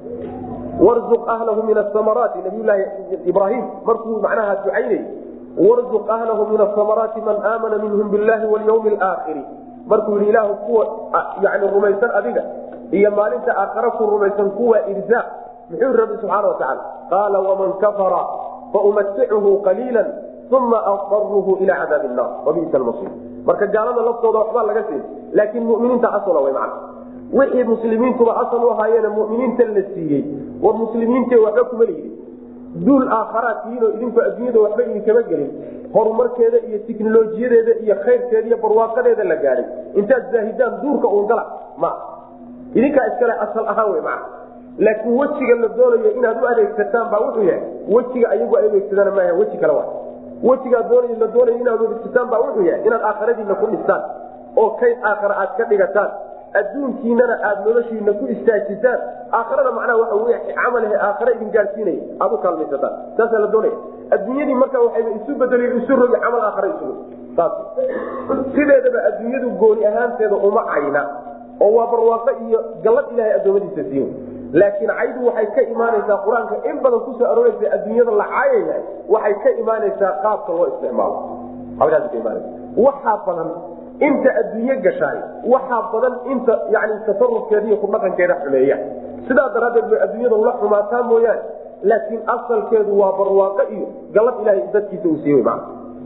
warzuq ahlahu min asamaraati nabiyulaahi ibraahim markuu macnaha ducaynay warzuq ahlahu min asamaraati man aamana minhum billahi walyawmi alaakhiri markuu yidhi ilaahu kuwa yani rumaysan adiga iyo maalinta aakhare ku rumaysan kuwa irzaaq muxuu rabbi subxaana watacaala qaala waman kafara faumaticuhu qaliila uma adaruhu ila cadaabi nnar wabisa lmasir marka gaalada laftooda waxbaa laga siin laakiin muminiinta asala way macna wixii muslimiintuba asal u ahaayeene muminiinta la siiyey war muslimiinte waxba kuma lihidin duul aakharaad tihiinoo idinku adduunyada waxba idinkama gelin horumarkeeda iyo tiknolojiyadeeda iyo khayrkeeda iyo barwaaqadeeda la gaadhay intaad zaahidaan duurka uun gala ma idinkaa iskale asal ahaan wey maa laakiin wejiga la doonayo inaad u adeegsataan baa wuxuu yahay wejiga ayagu ay adeegsadaan maaha weji kale wa wejigaa doonay la doonayo inaad adeegsataan baa wuxuu yahay inaad aakhiradiina ku dhistaan oo kayd aakhara aad ka dhigataan adduunkiinana aad noloshiina ku istaajisaan aakhirada macnaha waxa wey camalahe aakhare idin gaadsiinaya aad u kaalmaysataan saasaa la doonaya adduunyadii marka waxayba isu bedeli isu rogi camal aakhare isugu saas sideedaba adduunyadu gooni ahaanteeda uma cayna oo waa barwaaqo iyo gallad ilaahay addoommadiisa siiyo laakiin caydu waxay ka imaanaysaa qur-aanka in badan kusoo arooreysa adduunyada la caayaya waxay ka imaanaysaa qaabka loo isticmaalo halkaas ka imaanaysa waxaa badan inta adduunye gashaay waxaa badan inta yani tasarufkeeda iyo kudhaqankeeda xumeeya sidaa daraaddeed bay adduunyada la xumaataa mooyaane laakiin asalkeedu waa barwaaqo iyo galad ilahay dadkiisa uu siiy ma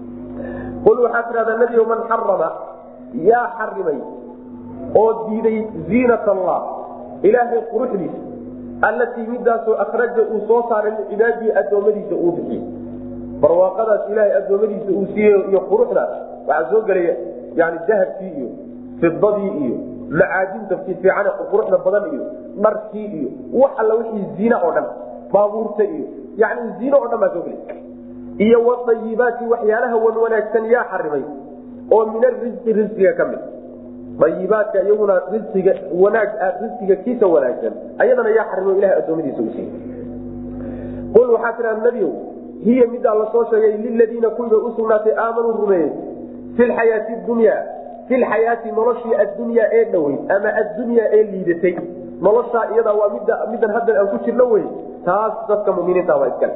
qul waxaa tidhahdaa nebigo man xarama yaa xarimay oo diiday ziinat allah ilaahay quruxdiisa allatii midaasoo akhraja uu soo saaray licibaadii addoommadiisa uu bixiyey barwaaqadaas ilaahay addoommadiisa uu siiyey iyo quruxdaas waxaa soo gelaya yani dahabkii iyo fidadii iyo macaadinta fiican quruxda badan iyo dharkii iyo wax alla wixii ziina oo dhan baabuurta iyo yani ziino oo dhan baa soo gelay iyo wadayibaati waxyaalaha wan wanaagsan yaa xarimay oo min arisqi risqiga ka mid ayibaadka iyaguna risiga wanaag risiga kiisa wanaagsan ayadana yaa xarimo ilahay adoomadiisa u siiyey qul waxaa tiraa nebiow hiya midaa lasoo sheegay liladiina kuwiibay usugnaatay aamanuu rumeeyey fi lxayaati dunya fi lxayaati noloshii addunyaa ee dhoweyd ama addunyaa ee liidatay noloshaa iyadaa waa midda middan haddan aan ku jirno wey taas dadka muminiinta waa iskale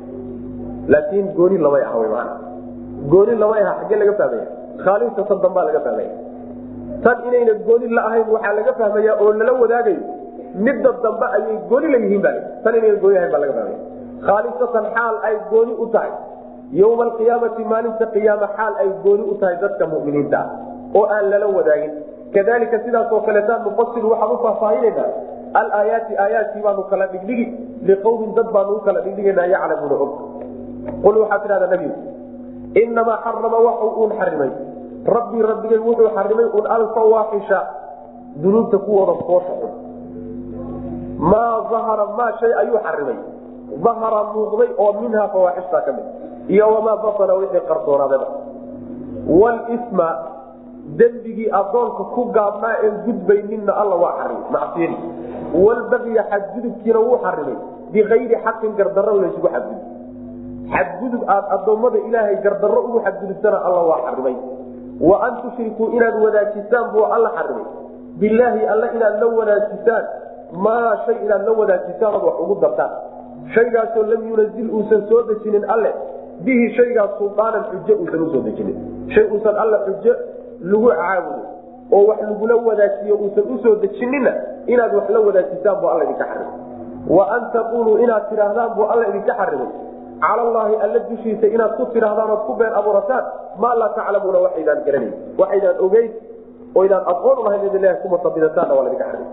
laakiin gooni lamay ah wy maana gooni lamay aha xaggee laga fahmaya khaalinta tan dambaa laga fahmaya tan inayna gooni la ahayn waxaa laga fahmaya oo lala wadaagayo midda dambe ayay gooni la yihiin ba tan inayna gooni ahayn baa laga fahmaya khaalisatan xaal ay gooni u tahay yowma alqiyaamati maalinta qiyaama xaal ay gooni u tahay dadka muminiinta ah oo aan lala wadaagin kadalika sidaasoo kaleetaan nufasilu waxaan u faahfaahinayna alaayaati aayaadkii baanu kala dhigdhigi liqawmin dad baanu u kala dhigdhiganaa yaclamuuna og qul waxaad tidhahdaa nebigu inamaa xarama waxu uun xarimay rabbii rabbigay wuxuu xarimay un alfawaaxisha dunuubta kuwooda foosha xun maa ahara maa shay ayuu xarimay ahara muuqday oo minhaa fawaaxishtaa ka mid iyo wamaa batana wixii qarsoonaadaba wlsma dembigii adoonka ku gaabnaa een gudbayninna alla waa xarimay macsiyadi walbagya xadgudubkiina wuu xarimay bikayri xaqin gardarro laysugu xadgudub xadgudub aad adoommada ilaahay gardarro ugu xadgudubtana alla waa xarimay wa an tushrikuu inaad wadaajisaan buu alla xarimay bilaahi alle inaad la wadaajisaan maa shay inaad la wadaajisaan ood wax ugu dartaan shaygaasoo lam yunazil uusan soo dejinin alle bihi shaygaas sulaanan xujo uusan usoo dejinin shay uusan alla xujo lagu caabudo oo wax lagula wadaajiyo uusan usoo dejinina inaad wax la wadaajisaan buu alla idinka xarimay wa an taquluu inaad tidhaahdaan buu alla idinka xarimay cala allaahi alla dushiisa inaad ku tidhaahdaan ood ku been abuurataan maa laa taclamuuna waxaydaan garanayn waxaydaan ogeyn oo idaan aqoon ulahayn id ilahi kumatabidataanna waa ladinka xarimay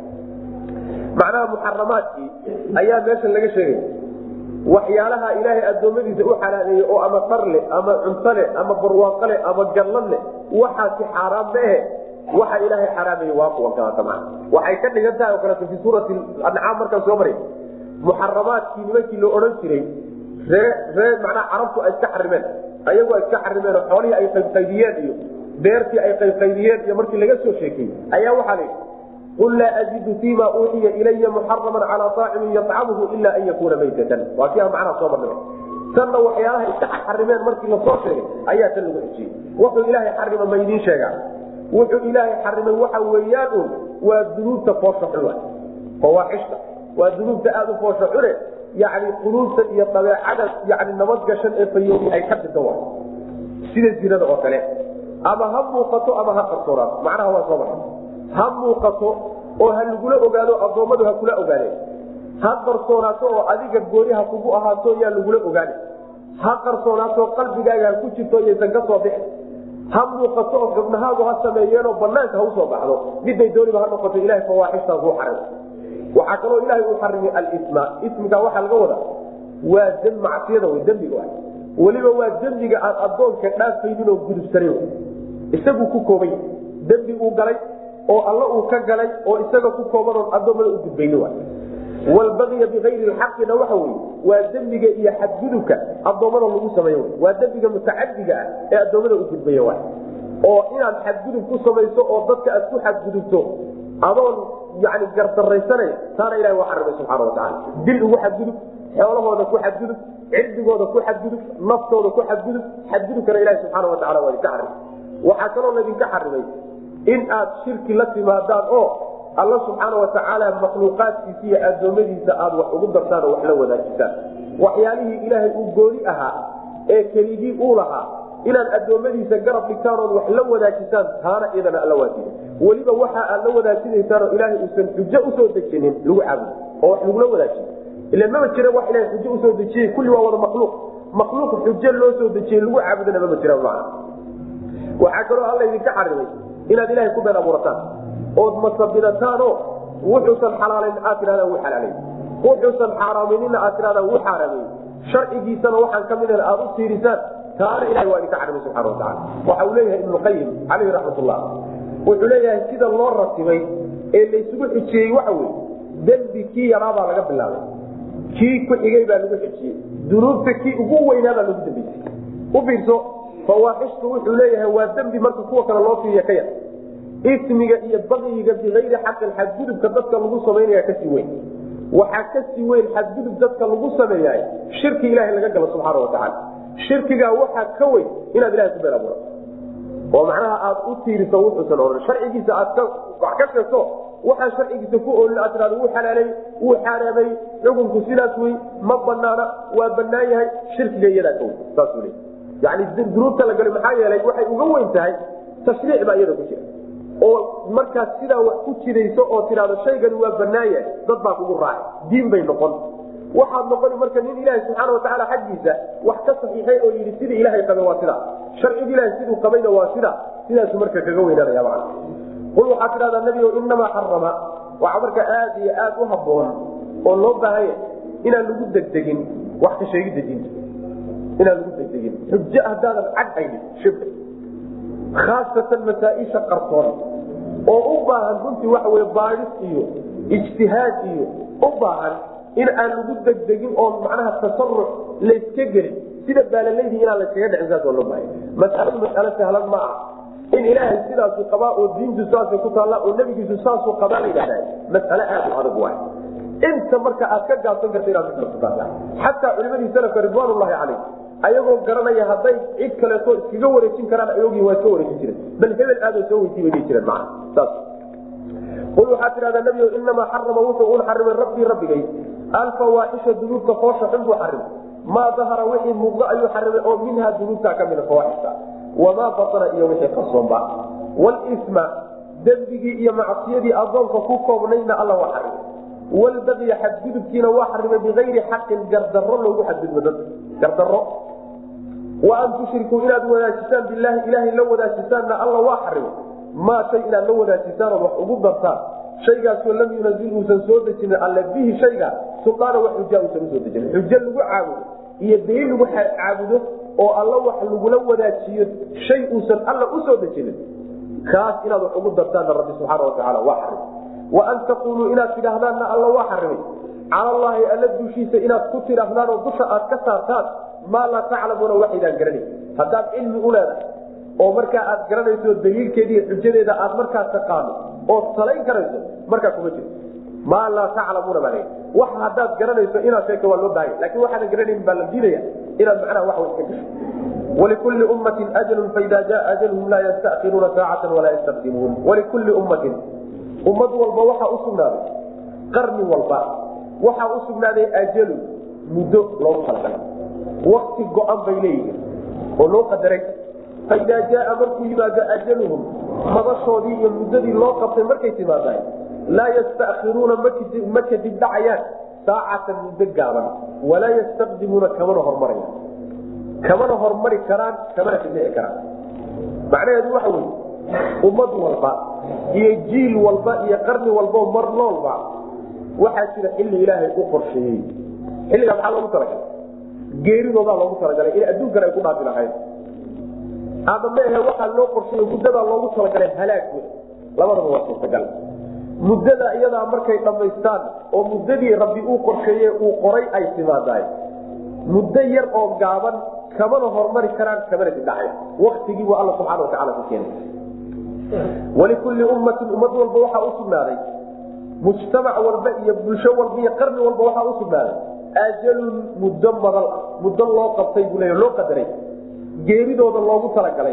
macnaha muxaramaadkii ayaa meeshan laga sheegay waxyaalaha ilaahay addoommadiisa u xalaaneeyey oo ama dhar leh ama cunto leh ama barwaaqo leh ama gallad leh waxaasi xaaraam ma ahe waxa ilaahay xaraameye waa kuwa kalaata maa waxay ka dhigan tahay oo kaleeto fi suurati ancaam markaan soo maray muxaramaadkii nimankii la odhan jiray ree ree macnaha carabtu ay iska xarimeen ayagu ay iska xarimeen oo xoolihii ay qaybqaybiyeen iyo beertii ay qaybqaybiyeen iyo markii laga soo sheekeyey ayaa waxaa la yidhi qul laa ajidu fima uuxiya ilaya muxaraman calaa aacimin yacamhu ila an yakuuna maytatan waa kii aan macnaha soo marnay tanna waxyaalaha iska xarimeen markii lasoo sheegay ayaa tan lagu xijiyey wuxuu ilaahay xarima ma idiin sheegaa wuxuu ilaahay xarimay waxa weeyaan un waa dunuubta foosha xun fawaaxishta waa dunuubta aada u foosha xune yani quluubta iyo dabeecada yani nabadgashan ee fayoobi ay ka dhida wa sida zinada oo kale ama ha muuqato ama ha qarsoonaato macnaha waa soo maray ha muuqato oo ha lagula ogaado addoommadu ha kula ogaadeen ha qarsoonaato oo adiga gooni ha kugu ahaato yaa lagula ogaane ha qarsoonaato qalbigaaga ha ku jirto yaysan ka soo bixin ha muuqato oo xubnahaagu ha sameeyeenoo banaanka ha usoo baxdo miday dooniba ha noqoto ilahay fawaaxishtaa kuu xarim waxaa kaloo ilaahay uu xarimay alisma ismiga waxaa laga wadaa waa d macsiyada w dembiga weliba waa dembiga aan adoonka dhaafaynin oo gudubsanan isaguu ku koobay dembi uu galay oo alla uu ka galay oo isaga ku koobanoon adoomada u gudbayni walbagya bikayri xaqina waxa wey waa dembiga iyo xadgudubka adoommada lagu sameeyo waa dembiga mutacadiga ah ee adoommada u gudbaya oo inaad xadgudub ku samayso oo dadka aad ku xadgudubto adoon yani gardaraysanaya taana ilahi waa xarimay subxaana watacaala dil ugu xadgudub xoolahooda ku xadgudub cirdigooda ku xadgudub naftooda ku xadgudub xadgudubkana ilahi subxaana wataala waa idinka xarimay waxaa kaloo laydinka xarimay in aad shirki la timaadaan oo alla subxaana watacaala makhluuqaadkiisa iyo addoommadiisa aad wax ugu dartaan oo wax la wadaajisaan waxyaalihii ilaahay uu gooni ahaa ee keligii uu lahaa inaad addoommadiisa garab dhigtaan ood wax la wadaajisaan taana iyadana alla waajida weliba waxa aad la wadaajinaysaanoo ilaahay uusan xujo usoo dejinin lagu caabudo oo wax lagula wadaajiyo ila mama jira wax ilahay xujo usoo dejiyey kulli waa wada makhluuq makhluuq xujo loo soo dejiyey lagu caabudana mama jira macna waxaa kaloo alla idinka xarimay inaad ilahay ku been abuurataan ood masabidataanoo wuxuusan xalaalayn aad tidhahdaan wuu xalaalay wuxuusan xaaraaminina aad tidhahdaan wuu xaaraamay sharcigiisana waxaan ka mid aad u tiirisaan taana ilahay waa idinka xarimay subxana wataala waxa uu leeyahay ibnuqayim caleyhi raxmatullah wuxuu leeyahay sida loo ratibay ee laysugu xijiyey waxa weye dembi kii yaraabaa laga bilaabay kii ku xigay baa lagu xijiyey dunuubta kii ugu weynaabaa lagu dambeysay u fiirso fawaaxishtu wuxuu leeyahay waa dembi marka kuwa kale loo fiiriya ka yar ismiga iyo bakyiga bikayri xaqin xadgudubka dadka lagu samaynaya kasii weyn waxaa kasii weyn xadgudub dadka lagu sameeyahay shirki ilahay laga galo subxaana watacaala shirkigaa waxaa ka weyn inaad ilahay ku been abuurato oo macnaha aad u tiiriso wuxuusan ohan sharcigiisa aad wax ka sheegto waxaa sharcigiisa ku oolin aad tirado wuu xalaalay wuu xaaraamay xukunku sidaas wey ma banaana waa banaan yahay shirkiga iyadaa ka weyn saasuu leey yani dunuubta la galay maxaa yeelay waxay uga weyn tahay tashriic baa iyada ku jira oo markaad sidaa wax ku jidayso oo tidhahdo shaygani waa banaan yahay dad baa kugu raacay diin bay noqon waxaad noqoni marka nin ilaaha subxaana watacaala xaggiisa wax ka saxiixay oo yidhi sidii ilaahay qabe waa sidaa sharciga ilahay siduu qabayna waa sidaa sidaasu marka kaga weynaanaya macna qul waxaad tidhahdaa nebigo inamaa xarama waxaa marka aad iyo aad u haboon oo loo baahanya inaan lagu degdegin wax ka sheegidda diinta inaan lagu degdegin xujo haddaadan cad haynin shib khaasatan masaaisha qarsoon oo u baahan runtii waxa wey baadis iyo ijtihaad iyo u baahan in aan lagu degdegin oo macnaha tasaruc layska gelin sida baalaleydii inaan layskaga dhicin saas oo loo baahaya masaladu masalo sahlan ma aha in ilaahay sidaasu qabaa oo diintu saasay ku taalla oo nebigiisu saasuu qabaa la yidhahdaa masale aad u adag waay inta marka aad ka gaabsan karta inaad kukasataa xataa culimadii salafka ridwaanullahi calayh ayagoo garanaya hadday cid kaleeto iskaga wareejin karaan ayogii waa iska wareejin jireen bal hebel aadoo soo weydiy bay dhihi jireen maa saas qul waxaa tidhahdaa nebigo inamaa xarama wuxuu un xarimay rabbii rabbigay alfawaaxisha dunuubta foosha xun buu xarimay maa dahara wixii muuqdo ayuu xarimay oo minhaa dunuubta ka mida fawaaxisha wamaa batana iyo wixii qarsoonba walisma dembigii iyo macsiyadii adoonka ku koobnayna alla waa xarimay walbagya xadgudubkiina waa xarimay bigayri xaqin gardaro loogu xadgudbo dad gardaro wa an tushrikuu inaad wadaajisaan bilaahi ilaahay la wadaajisaanna alla waa xarimay maa shay inaad la wadaajisaan ood wax ugu dartaan shaygaasoo lam yunazil uusan soo dejinin alle bihi shayga suldaana wax xujaa uusan usoo dejinin xujo lagu caabudo iyo daliil lagu caabudo oo alla wax lagula wadaajiyo shay uusan alla usoo dejinin kaas inaad wax ugu dartaanna rabbi subxaana watacaala waa xarimay wa an taquluu inaad tidhaahdaanna alla waa xarimay cala allaahi alla dushiisa inaad ku tidhaahdaan oo dusha aad ka saartaan maa laa taclamuuna waxaydaan garanay haddaad cilmi u leedahay oo markaa aad garanayso daliilkeediiy xujadeeda aad markaa taqaano ood salayn karayso markaa kuma jirto maa laa taclamuuna baa wax haddaad garanayso inaad sheegto waa loo baahaya lakin waxaadan garanayn baa la diidaya inaad macnaha wax iska gasho walikulli ummatin ajalun faida jaa ajalhum laa yastakiruuna saacatan walaa yastaqdimuun walikulli ummatin ummad walba waxaa usugnaaday qarni walba waxaa usugnaaday ajalun muddo loogu talagalay wakti go-an bay leeyihiin oo loo qadaray faidaa jaaa markuu yimaado ajaluhum madashoodii iyo muddadii loo qabtay markay timaadaan laa yastakiruuna ma kadib dhacayaan saacatan muddo gaaban walaa yastaqdimuuna kamana hormaraya kamana hormari karaan kamana kadhici karaan macnaheedu waxa wey ummad walba iyo jiil walba iyo qarni walba mar noolba waxaa jira xilli ilaahay u qorsheeyey xilligaa maxaa loogu talagalay geeridoodaa loogu talagalay in adduunkan ay ku dhaafi lahayd ama maahe waxaa loo qorsheeye muddadaa loogu talagalay halaag wey labadaba waa suurtagal muddada iyadaa markay dhammaystaan oo muddadii rabbi uu qorsheeye uu qoray ay timaadaay muddo yar oo gaaban kamana hormari karaan kamana dibdhacaya waktigii waa alla subxana watacala ku keenay walikulli ummatin ummad walba waxaa usugnaaday mujtamac walba iyo bulsho walba iyo qarni walba waxaa usugnaaday ajalun muddo madal muddo loo qabtay buu leeya loo qadaray geeridooda loogu talagalay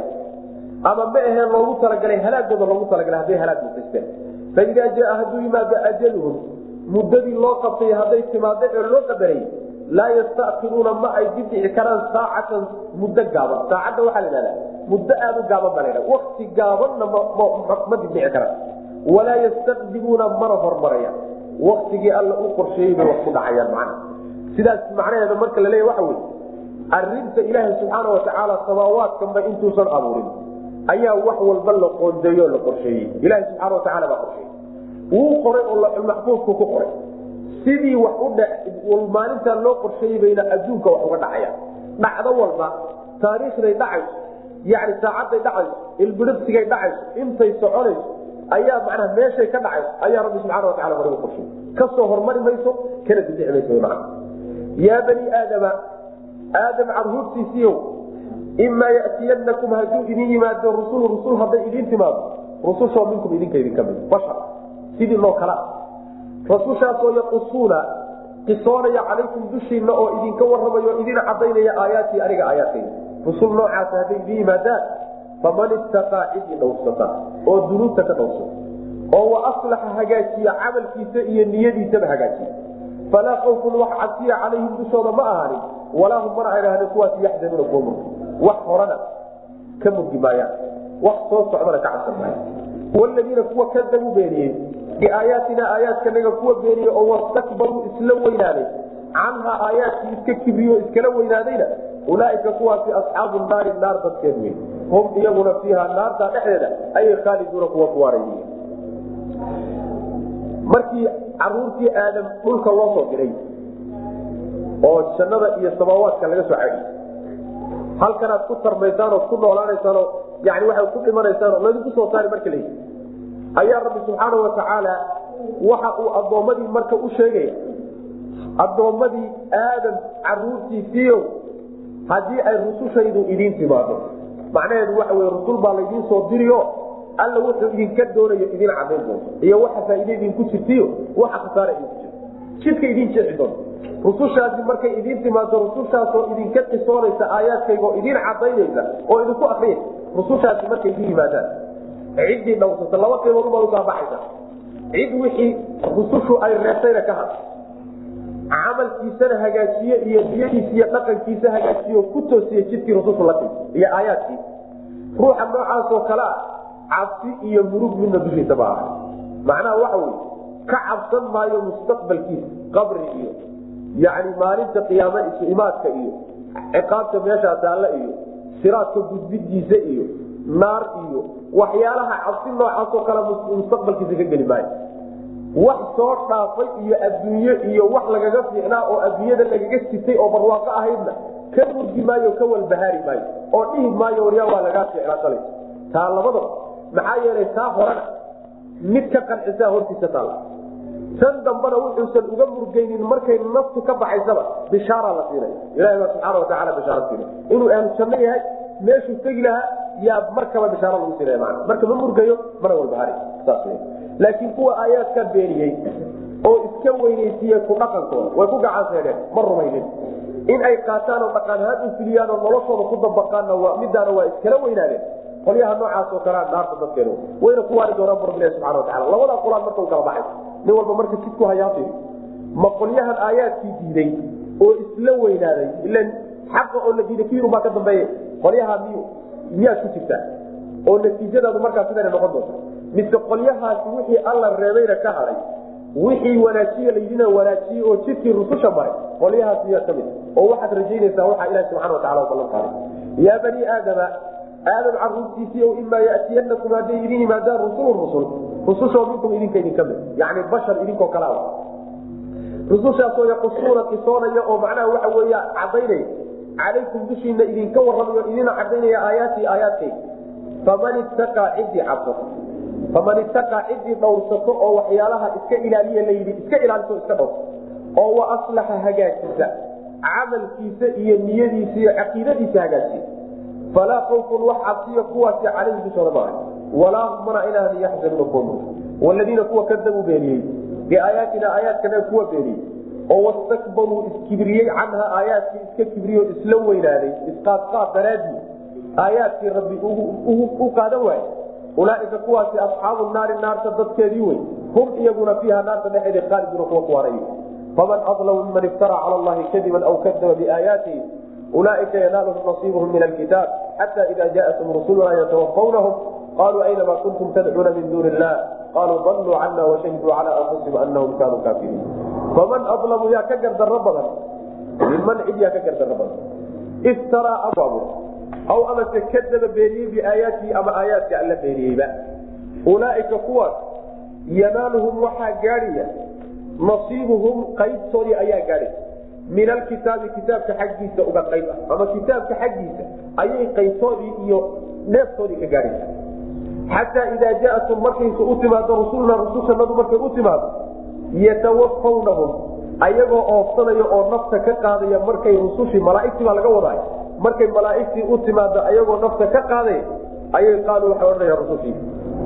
ama ma aheen loogu talagalay halaagooda loogu talagalay hadday halaag mudaysteen faidaa jaa hadduu yimaado ajaluhum muddadii loo qabtay hadday timaado ee loo qadaray laa yastakiruuna ma ay dibdhici karaan saacatan muddo gaaban saacadda waxaa la ihahdaa muddo aada u gaaban baa la ydhaha wakti gaabanna ma dibdhici karaan walaa yastaqdimuuna mana hormaraya waktigii alla u qorsheeyey bay wax ku dhacayaan macna sidaas macnaheeda marka la leeya waxa wey arinta ilaahay subxaana watacaala samaawaadkanba intuusan abuurin ayaa wax walba la qoondeeyo la qorsheeyey ilaha subxaana watacaala baa qorsheeyey wuu qoray oo laxulmaxfuudku ku qoray sidii wax u maalintaa loo qorsheeyey bayna adduunka wax uga dhacaya dhacdo walba taariikhday dhacayso yani saacadday dhacayso ilbidhibsigay dhacayso intay soconayso ayaa macnaha meeshay ka dhacayso ayaa rabbi subxana watacala hore u qorsheeyey kasoo hormari mayso kana dibdhici mayso mana yaa bani aadama aadam carhuurtiisiiyow imaa yatiyanakum hadduu idin yimaado rusul rusul hadday idin timaado rusushoo minkum idinka idinka mid bashar sidii loo kala rasushaasoo yaqusuuna qisoonaya calaykum dushiinna oo idinka warramayo o idin cadaynaya aayaatii aniga aayaadkayda rusul noocaasa hadday idin yimaadaan faman istaqaa cidii dhowrsata oo dunuubta ka dhowrsata oo wa aslaxa hagaajiya camalkiisa iyo niyadiisaba hagaajiya falaa awfun wax cabsiya calayhim dushooda ma ahaanin walaa hum mana ayhahdeen kuwaas yaxzanuuna kuwa murgi wax horana ka murgi maayaan wax soo socdana ka cabsan maaya waladiina kuwa kadabuu beeniyey biaayaatina aayaadkanaga kuwa beeniyey oo wastakbaruu isla weynaaday canhaa aayaadkii iska kibriyo iskala weynaadayna ulaaika kuwaasi asxaabu naari naar dadkeed wey hum iyaguna fiiha naarta dhexdeeda ayay khaaliduuna kuwa kuwaarayy markii caruurtii aadam dhulka loo soo diray oo jannada iyo samaawaadka laga soo cadi halkanaad ku tarmaysaan ood ku noolaanaysaanoo yani waxaad ku dhimanaysaan oo laydinku soo saari marka la ayaa rabbi subxaana watacaala waxa uu addoommadii marka u sheegaya addoommadii aadam caruurtiisiio haddii ay rusushaydu idiin timaado macnaheedu waxa wey rusul baa laydiin soo diriyo alla wuxuu idinka doonayo idin cadayn doonto iyo waxa faaide idinku jirtiyo waxa khasaara idinku jirto jidka idin jeexi doonto rusushaasi markay idiin timaado rusushaasoo idinka qisoonaysa aayaadkayga oo idin cadaynaysa oo idinku akriya rusushaasi markay idin yimaadaan ciddii dhawsata laba qiimood ubaad ukala baxaysa cid wixii rusushu ay reebtayna ka had camalkiisana hagaajiye iyo diyadiisa iyo dhaqankiisa hagaajiyo ku toosiye jidkii rusushu la timi iyo aayaadkii ruuxa noocaasoo kale ah cabsi iyo murug midna dushiisa ma aha macnaha waxa wey ka cabsan maayo mustaqbalkiisa qabri iyo yani maalinta qiyaame isu imaadka iyo ciqaabta meeshaa taalla iyo siraadka gudbidiisa iyo naar iyo waxyaalaha cabsi noocaasoo kale mustaqbalkiisa ka geli maayo wax soo dhaafay iyo adduunye iyo wax lagaga fiicnaa oo adduunyada lagaga sitay oo barwaaqo ahaydna ka murgi maayo ka walbahaari maayo oo dhihi maayo waryaa waa lagaa fiicnaa shalay taa labadaba maxaa yeelay taa horena mid ka qancisaa hortiisa taalla tan dambana wuxuusan uga murgaynin markay naftu ka baxaysaba bishaara la siinaya ilahi baa subxaana watacaala bishaara siinay inuu ahlu janno yahay meeshuu tegi lahaa yaa markaba bishaara lagu siinaya mana marka ma murgayo mana walbahaari saas laakiin kuwa aayaadka beeniyey oo iska weynaysiiye ku dhaqankooda way ku gacanseedeen ma rumaynin in ay qaataan oo dhaqanahaan u filiyaan oo noloshooda ku dabaqaanna midaana waa iskala weynaadeen qolyaha noocaasoo kalea naarta dadkeen wayna ku waari doonaan bu rabbilahi subxana watacala labadaa qolaan marka u kala baxay nin walba marka jidku hayaafiri ma qolyahan aayaadkii diiday oo isla weynaaday ilan xaqa oo la diiday kiyirun baa ka dambeeye qolyaha miy miyaad ku jirtaa oo natiijadaadu markaa sidana noqon doonta mise qolyahaasi wixii alla reebayna ka haday wixii wanaajiye laydina wanaajiyey oo jidkii rususha maray qolyahaas miyaa kamid oo waxaad rajaynaysaa waxaa ilahi subxana watacala ballan qaaday yaa bani aadama aadam caruurtiisii o imaa yatiyanakum hadday idin yimaadaan rusulun rusul rusushoo minkum idinka idinka mid yani bashar idinkoo kala a rusushaasoo yaqusuuna qisoonaya oo macnaha waxa weya cadaynaya calaykum dushiina idinka warramayo idina cadaynaya aayaati aayaadkayga faman ittaqaa ciddii cabsato faman ittaqaa ciddii dhowrsato oo waxyaalaha iska ilaaliya layidhi iska ilaaliso iska dhowrso oo wa aslaxa hagaajisa camalkiisa iyo niyadiisa iyo caqiidadiisa hagaajiya falaa awfun wax cabsiya kuwaasi calayhi dushooda maaha walaa hum mana inaan yaxzanuuna kuwa murg waladiina kuwa kadabuu beeniyey biaayaatina aayaadkana kuwa beeniyey oo wastakbaruu iskibriyey canha aayaadkii iska kibriyo isla weynaaday isqaadqaad daraadii aayaadkii rabbi u qaadan waaye ulaaika kuwaasi asxaabu naari naarta dadkeedii wey hum iyaguna fiiha naarta dhexeeda khaaliduna kuwa kuwaanay faman adlamu miman iftara cala allahi kadiban aw kadaba biaayaatihi ulaaika yanaaluhum nasiibuhum min alkitaab xata ida jaatum rusuluna yatawafawnahum qaluu aynama kuntum tadcuuna min duuni illah qaluu daluu cana washahiduu cala anfusihim anahum kanuu kaafiriin faman adlamu yaa ka gardaro badan minman cid yaa ka gardaro badan iftaraa abu aw amase kadaba beeniyey biaayaatihi ama aayaadka alla beeniyeyba ulaaika kuwaas yanaaluhum waxaa gaadhaya nasiibuhum qaybtoodii ayaa gaadhay min alkitaabi kitaabka xaggiisa uga qayb ah ama kitaabka xaggiisa ayay qaybtoodii iyo neeftoodii ka gaadhaysa xataa idaa jaatum markaysu u timaado rusulna rusushanadu markay u timaado yatawafawnahum ayagoo oofsanaya oo nafta ka qaadaya markay rusushii malaaigtii baa laga wadaay markay malaaigtii u timaado ayagoo nafta ka qaaday ayay qaaluu waxay odhanayaan rusushii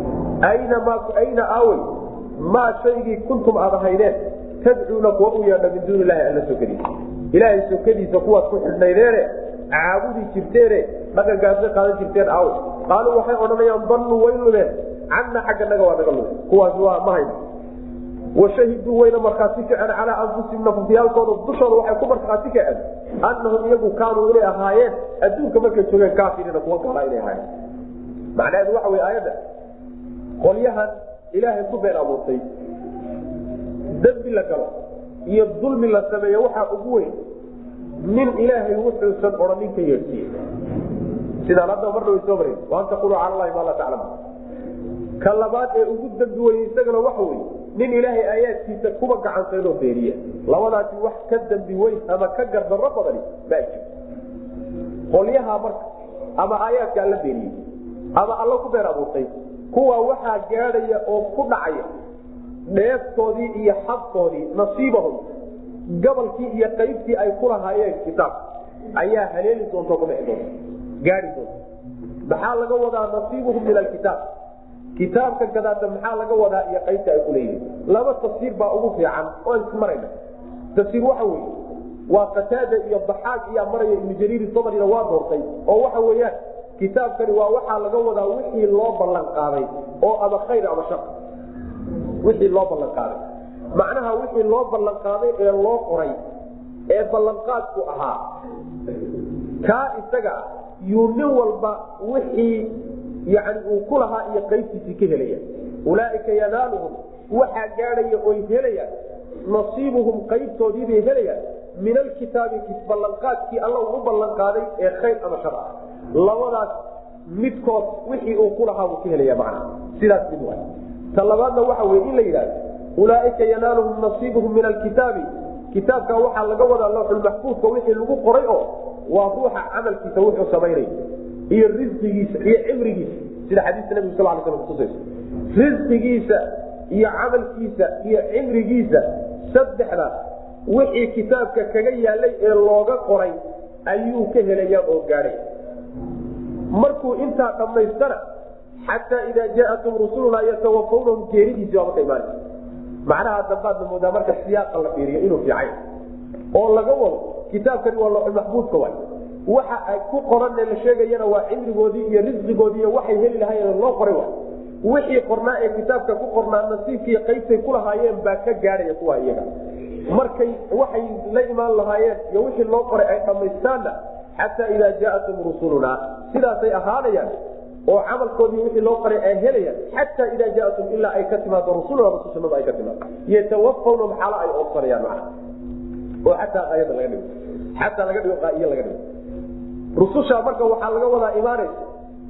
ayna ma ayna aawey maa shaygii kuntum aad ahaydeen tadcuuna kuwa u yeedha min duuni ilahi alla sokadiisa ilaahay sokadiisa kuwaad ku xidhnaydeene caabudi jirteene dhaqankaasa qaadan jirteen aawe qaaluu waxay odhanayaan dalluu way lumeen canna xagga naga waa naga lume kuwaas waa ma hayno washahiduu wayna markhaati kaceen calaa anfusihim nafafyaalkooda dushooda waxay ku markhaati kaceen annahum iyagu kaanuu inay ahaayeen adduunka markay joogeen kaafiriina kuwa gaalaa inay ahaayeen macnaheedu waxa wey aayadda qolyahan ilaahay ku been abuurtay dembi la galo iyo dulmi la sameeyo waxaa ugu weyn nin ilaahay wuxuusan odhanin ka yeedhsiiye sidaan hadda marna way soo mareen waan taqulu cala allahi maa laa taclamu ka labaad ee ugu dembi weye isagana waxa wey nin ilaahay aayaadkiisa kuba gacansaynoo beeniya labadaasi wax ka dambi weyn ama ka gardarro badani ma jiro qolyaha marka ama aayaadka alla beeniyey ama alla ku been abuurtay kuwa waxaa gaadhaya oo ku dhacaya dheeftoodii iyo xabkoodii nasiibahum gabalkii iyo qaybtii ay ku lahaayeen kitaab ayaa haleeli doonta ku dhici doonta gaari doonta maxaa laga wadaa nasiibuhum min alkitaab kitaabka gadaata maxaa laga wadaa iyo qaybta ay kuleeyihin laba tafsiir baa ugu fiican oo ismarayna tafsiir waxa weye waa qataada iyo baxaag iyaa maraya ibnu jariir sabrina waa doortay oo waxa weeyaan kitaabkani waa waxaa laga wadaa wixii loo ballan qaaday oo ama khayr ama shar wixii loo ballan qaaday macnaha wixii loo ballan qaaday ee loo qoray ee ballanqaadku ahaa kaa isaga ah yuu nin walba wixii yani uu ku lahaa iyo qaybtiisii ka helaya ulaaika yanaaluhum waxaa gaadhaya oy helayaan nasiibuhum qaybtoodiibay helayaan min alkitaabi ballanqaadkii alla uu u ballanqaaday ee khayr ama shar ah labadaas midkood wixii uu ku lahaa buu ka helaya macnaha sidaas mid waay ta labaadna waxa weye in la yidhahdo ulaaika yanaaluhum nasiibuhum min alkitaabi kitaabka waxaa laga wadaa lawxulmaxfuudka wixii lagu qoray oo waa ruuxa camalkiisa wuxuu samaynay iyo risqigiisa iyo cimrigiisa sida xadiiska nabigu sal l slam kutusaysa risqigiisa iyo camalkiisa iyo cimrigiisa saddexdaas wixii kitaabka kaga yaalay ee looga qoray ayuu ka helaya oo gaadhay markuu intaa dhammaystana xataa idaa jaatum rusulunaa yatawafawnahum geeridiisi baa marka imaana macnaha dambaadna moodaa marka siyaaqa la fiiriyo inuu fiicay oo laga wado kitaabkani waa looxulmaxbuudka waay waxa ay ku qoranee la sheegayana waa cimrigoodii iyo risqigoodii iyo waxay heli lahaayeen loo qoray waay wixii qornaa ee kitaabka ku qornaa nasiibkiiyo qaybtay ku lahaayeen baa ka gaadhaya kuwa iyaga markay waxay la imaan lahaayeen iyo wixii loo qoray ay dhammaystaanna xataa idaa jaatum rusulunaa sidaasay ahaanayaan oo camalkoodii wixii loo qoray ay helayaan xataa idaa jaatum ilaa ay ka timaado rusuluna rusushanadu ay ka timaado yatawafawna maxaalo ay oobsanayaan macna oo xataa aayada laga dhigo xataa laga dhigo qaaiyo laga dhigo rususha marka waxaa laga wadaa imaanaysa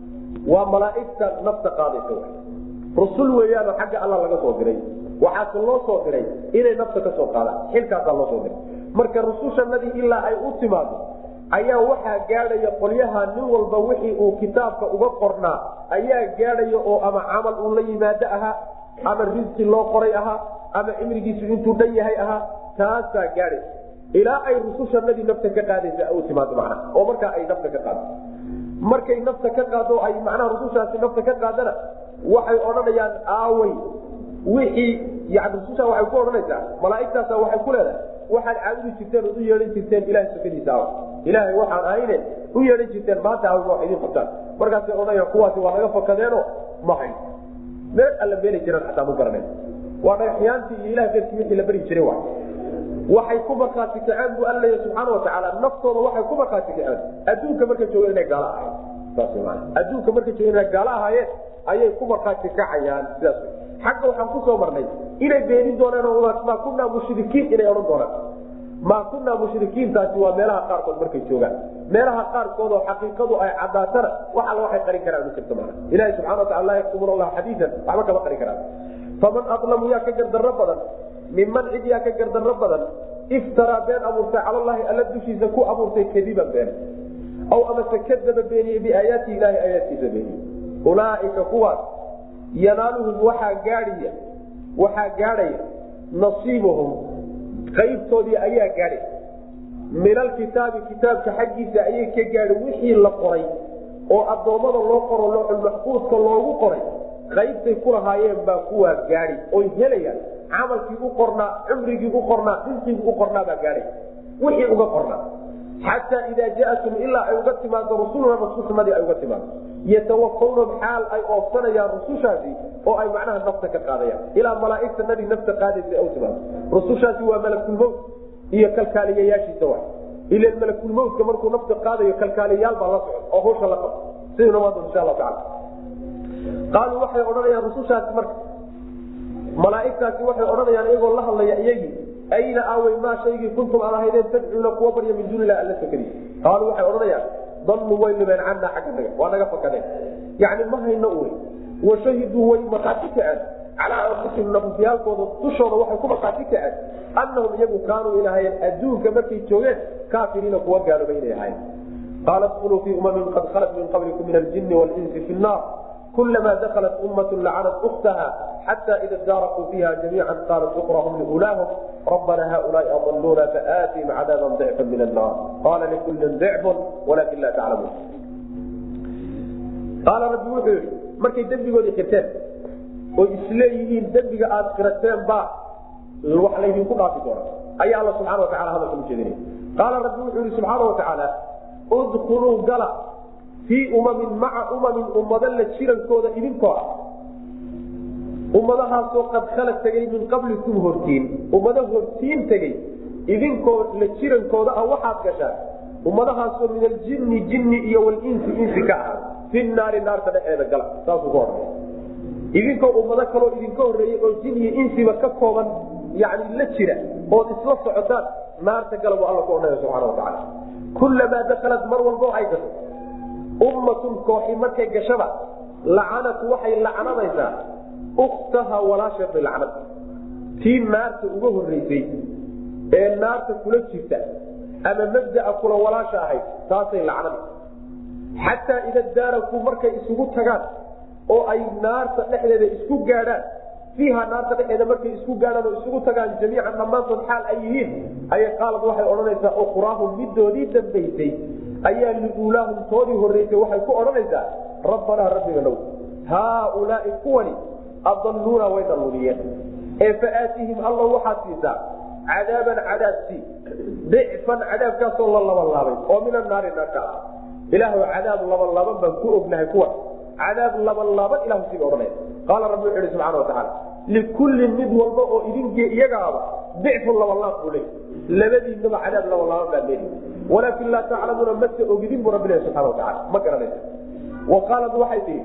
waa malaaigta nafta qaadaysa rusul weeyaanoo xagga alla laga soo diray waxaase loo soo diray inay nafta ka soo qaadaan xilkaasaa loo soo diray marka rusushanadii ilaa ay u timaado ayaa waxaa gaadhaya qolyaha nin walba wixii uu kitaabka uga qornaa ayaa gaadhaya oo ama camal uu la yimaado ahaa ama risqi loo qoray ahaa ama cimrigiisu intuu dhan yahay ahaa taasaa gaadhaysa ilaa ay rusushanadii nafta ka qaadaysa u timaado macnaha oo markaa ay nafta ka qaado markay nafta ka qaado ay macnaha rusushaasi nafta ka qaadana waxay odhanayaan aawey wixii yani rususha waxay ku odhanaysaa malaaigtaasa waxay ku leedahay waxaad caabudi jirteen ood u yeehan jirteen ilahay sukadiisa aw ilaahay waxaan ahayne u yeehan jirteen maanta aw wax idiin qabtaan markaasay odhanayaan kuwaasi waa naga fakadeeno ma hayn meel alla meeli jiraan xataa ma garanay waa dhagaxyaantii iyo ilah darkii wixii la beri jiray wa waxay ku markhaati kaceen bu alla leeya subxaana watacaala naftooda waxay ku markhaati kaceen adduunka markay joogeen inay gaalo ahayen saas maana adduunka markay joogeen inay gaalo ahaayeen ayay ku markhaati kacayaan sidaas xagga waxaan kusoo marnay inay beenin doonaan maa kunaa mushrikiin inay odhan doonaan maa kunaa mushrikiintaasi waa meelaha qaarkood markay joogaan meelaha qaarkood oo xaqiiqadu ay cadaatana wax alla waxay qarin karaan ma jirto maana ilahi subxana watacala laa yaktumuuna allah xadiian waxba kama qarin karaan faman adlamu yaa ka gardarro badan minman cid yaa ka gardarro badan iftaraa been abuurtay calallaahi alla dushiisa ku abuurtay kadiban been aw amase kadaba beeniyey biaayaati ilahi aayaadkiisa beeniye ulaaika kuwaas yanaaluhum waxaa gaadhaya waxaa gaadhaya nasiibuhum qaybtoodii ayaa gaadhay min alkitaabi kitaabka xaggiisa ayay ka gaadhay wixii la qoray oo addoommada loo qoro looxulmaxfuudka loogu qoray qaybtay ku lahaayeen baa kuwaa gaadhi oy helayaan camalkii u qornaa cumrigii u qornaa risqigii u qornaa baa gaadhay wixii uga qornaa xataa idaa jaatum ilaa ay uga timaado rusuluna rususnadii ay uga timaado yatawafawnahum xaal ay oofsanayaan rusushaasi oo ay macnaha nafta ka qaadayaan ilaa malaaigtanadii nafta qaadaysa ay u timaado rusushaasi waa malakulmowt iyo kalkaaliyayaashiisa wa ila malakulmowtka markuu nafta qaadayo kalkaaliyayaal baa la socon oo hawsha la qabo sidaynu maanta insha allahu tacala qaaluu waxay odhanayaan rusushaasi marka malaaigtaasi waxay odhanayaan iyagoo la hadlaya iyagii ayna aawey maa shaygii kuntum aad ahaydeen tadcuuna kuwa barya min duuni ilah alla sakadiis qaaluu waxay odhanayaan dalluu way libeen cannaa xagga naga waa naga fakadeen yacni ma hayno uwe washahiduu way markhaati kaceen calaa anfusihim nafufyaalkooda dushooda waxay ku markhaati kaceen annahum iyagu kaanuu inahayen adduunka markay joogeen kaafiriina kuwa gaaloba inay ahayen qaala dkuluu fii umamin qad khalat min qablikum min aljini walinsi fi nnaar kulamaa dakalat ummat lacanat ukhtaha xata ida daarakuu fiiha jamiica qaalat ukrahum liulaahum rabbana haulaai adaluuna faatihim cadaaban dicfa min annaar qaala likullin dicfun walakin laa taclamuun qaala rabbi wuxuu yihi markay dembigoodii qirteen oo isleeyihiin dembiga aada qirateen baa wax laydinku dhaafi doona ayaa alla subxana watacala hadalka ujeedinaya qaala rabbi wuxuu yihi subxaana watacaala udkuluu gala fii umamin maca umamin ummado la jirankooda idinkoo ah ummadahaasoo qad khala tegay min qablikum hortiin ummado hortiin tegey idinkoo la jirankooda ah waxaad gashaan ummadahaasoo min aljinni jinni iyo walinsi insi ka ahaa fi naari naarta dhexeeda gala saasuu ku odhanaya idinkoo ummado kaloo idinka horreeyey oo jin iyo insiba ka kooban yani la jira ood isla socotaan naarta gala buu alla ku odhanaya subxana watacaala kullamaa dakalat mar walbo ay gasho ummatun kooxi markay gashaba lacanat waxay lacnadaysaa ukhtaha walaasheed bay lacnad tii naarta uga horreysay ee naarta kula jirta ama mabdaa kula walaasha ahayd taasay lacnada xataa ida daarakuu markay isugu tagaan oo ay naarta dhexdeeda isku gaadhaan fiiha naarta dhexeeda markay isku gaadhaan oo isugu tagaan jamiican dhammaantood xaal ay yihiin ayay qaalad waxay odhanaysaa ukhraahum midoodii dambaysay ayaa liuulaahum toodii horreysay waxay ku odhanaysaa rabbanaa rabbiga dhow haaulaai kuwani adaluuna way dalluniyeen ee faaatihim alla waxaad siisaa cadaaban cadaabsii dicfan cadaabkaasoo la labanlaabay oo min anaari naarka ah ilaahw cadaab labanlaaban baan ku ognahay kuwa cadaab labanlaaban ilahu siga odhanaya qaala rabbi wuxu ihi subxana watacaala likullin mid walba oo idinki iyagaaba dicfun labanlaab buu leey labadiinaba cadaab labanlaaban baa leeyi walaakin laa taclamuuna mase ogidin buu rabbi lehy subxana watacaala ma garanaysa wa qaalad waxay tihi